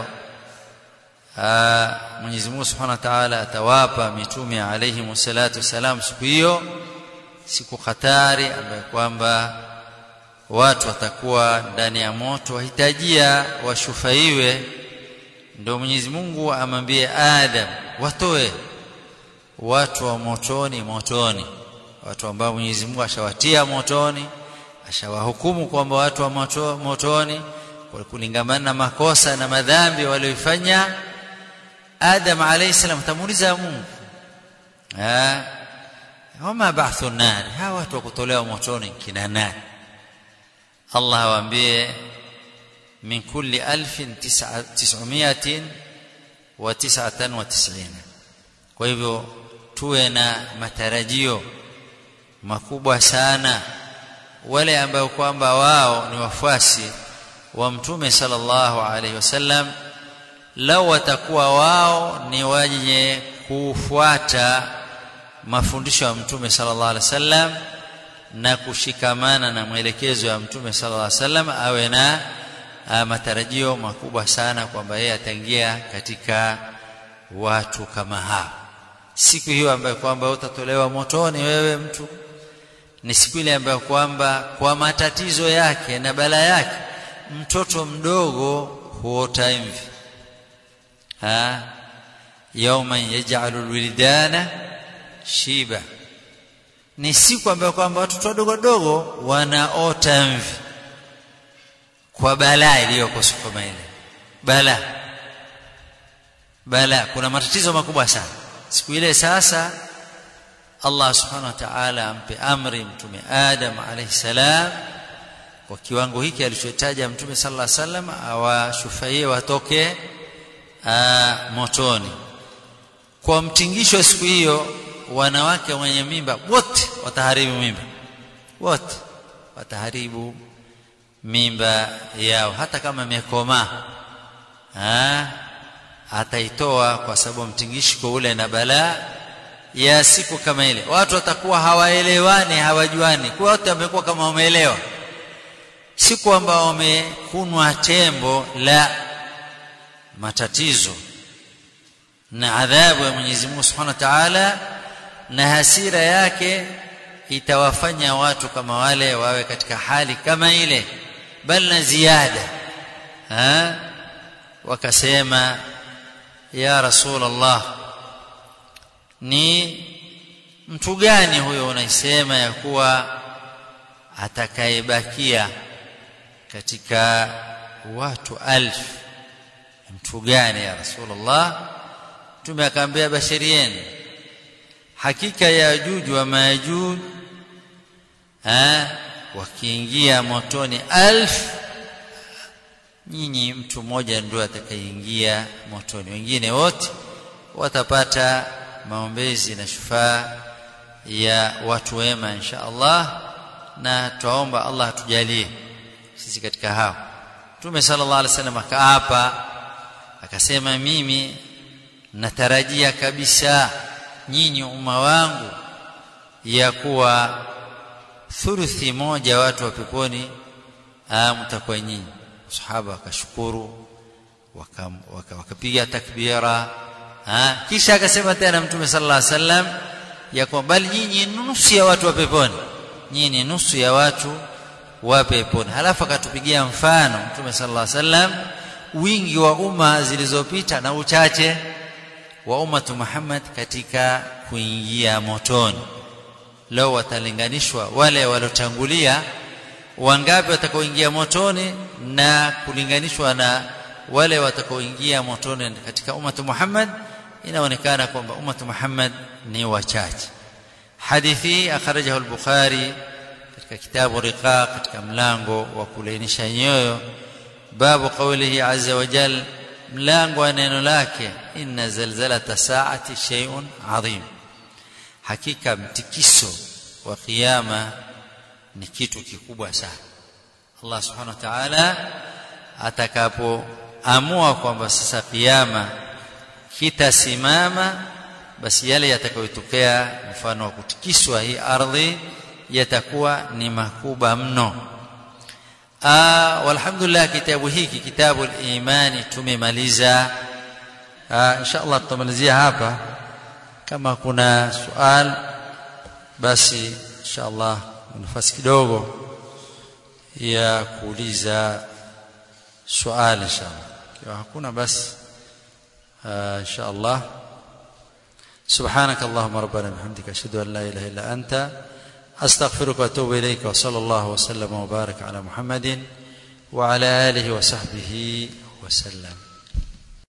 Mwenyezi Mungu Subhanahu wa Ta'ala atawapa mitume alayhi wassalatu wassalam siku hiyo siku hatari ambayo kwamba watu watakuwa ndani ya moto wahitajia washufaiwe ndio Mwenyezi Mungu amwambie Adam watoe watu wa motoni motoni watu ambao Mwenyezi Mungu ashawatia motoni ashawahukumu kwamba watu wa moto, motoni kulingamana na makosa na madhambi walioifanya Adam alayhi salam tamuuliza Mungu ah wama ba'thu nar hawa watu wa kutolewa motoni kina nani Allah awaambie min kulli alfin tis'umiatin wa tis'atan wa tis'ina kwa hivyo tuwe na matarajio makubwa sana wale ambao kwamba wao ni wafuasi wa mtume sallallahu alaihi wasallam lau watakuwa wao ni wenye kufuata mafundisho ya mtume sallallahu alaihi wasallam na kushikamana na mwelekezo ya mtume sallallahu alaihi wasallam awe na matarajio makubwa sana kwamba yeye ataingia katika watu kama hao siku hiyo ambayo kwamba utatolewa motoni wewe mtu ni siku ile ambayo kwamba kwa matatizo yake na bala yake mtoto mdogo huota mvi ha yawman yaj'alu alwildana shiba ni siku ambayo kwamba watoto wadogo wadogo wanaota mvi kwa balaa iliyoko siku kama ile balaa balaa kuna matatizo makubwa sana siku ile sasa Allah subhanahu wa ta'ala ampe amri mtume Adam alayhi salam kwa kiwango hiki alichotaja mtume sallallahu alayhi wasallam awashufaie watoke aa, motoni kwa mtingisho siku hiyo wanawake wenye mimba wote wataharibu mimba wote wataharibu mimba yao hata kama imekomaa ataitoa kwa sababu mtingishiko ule na balaa ya siku kama ile watu watakuwa hawaelewani hawajuani kwa wote wamekuwa kama wameelewa siku ambao wamekunwa tembo la matatizo na adhabu ya Mwenyezi Mungu Subhanahu wa Ta'ala na hasira yake itawafanya watu kama wale wawe katika hali kama ile bal na ziada ha wakasema ya rasulullah ni mtu gani huyo unaisema ya kuwa atakayebakia katika watu alf mtu gani ya rasulullah mtume akaambia bashirieni hakika ya ajuj wa majuj wakiingia motoni alf nyinyi mtu mmoja ndio atakayeingia motoni wengine wote watapata maombezi na shufaa ya watu wema insha Allah na tuomba Allah atujalie sisi katika hao Mtume sallallahu alaihi wasallam akaapa akasema mimi natarajia kabisa nyinyi umma wangu ya kuwa thuluthi moja watu wa peponi mtakuwa nyinyi sahaba wakashukuru wakapiga waka, waka takbira ha? kisha akasema tena mtume sallallahu alaihi wasallam ya kwamba bali nyinyi nusu ya watu wa peponi nyinyi nusu ya watu wa peponi halafu akatupigia mfano mtume sallallahu alaihi wasallam wingi wa umma zilizopita na uchache wa ummatu Muhammad katika kuingia motoni leo watalinganishwa wale waliotangulia wangapi watakaoingia motoni na kulinganishwa na wale watakaoingia motoni katika ummatu Muhammad inaonekana kwamba ummatu Muhammad ni wachache hadithi akhrajahu al-Bukhari katika kitabu riqaq katika mlango wa kulainisha nyoyo babu qawlihi azza wa jal mlango wa neno lake inna zalzalata saati shay'un adhim hakika mtikiso wa kiyama ni kitu kikubwa sana Allah subhanahu wa ta'ala atakapoamua kwamba sasa kiyama kitasimama basi yale yatakayotokea mfano wa kutikiswa hii ardhi yatakuwa ni makubwa mno walhamdulillah kitabu hiki kitabu al-imani tumemaliza insha Allah tutamalizia hapa kama kuna swali basi insha Allah nafasi kidogo ya kuuliza swali insha Allah kiwa hakuna basi insha Allah سبحانك اللهم ربنا بحمدك اشهد ان لا اله الا انت استغفرك واتوب اليك وصلى الله وسلم وبارك على محمد وعلى اله وصحبه وسلم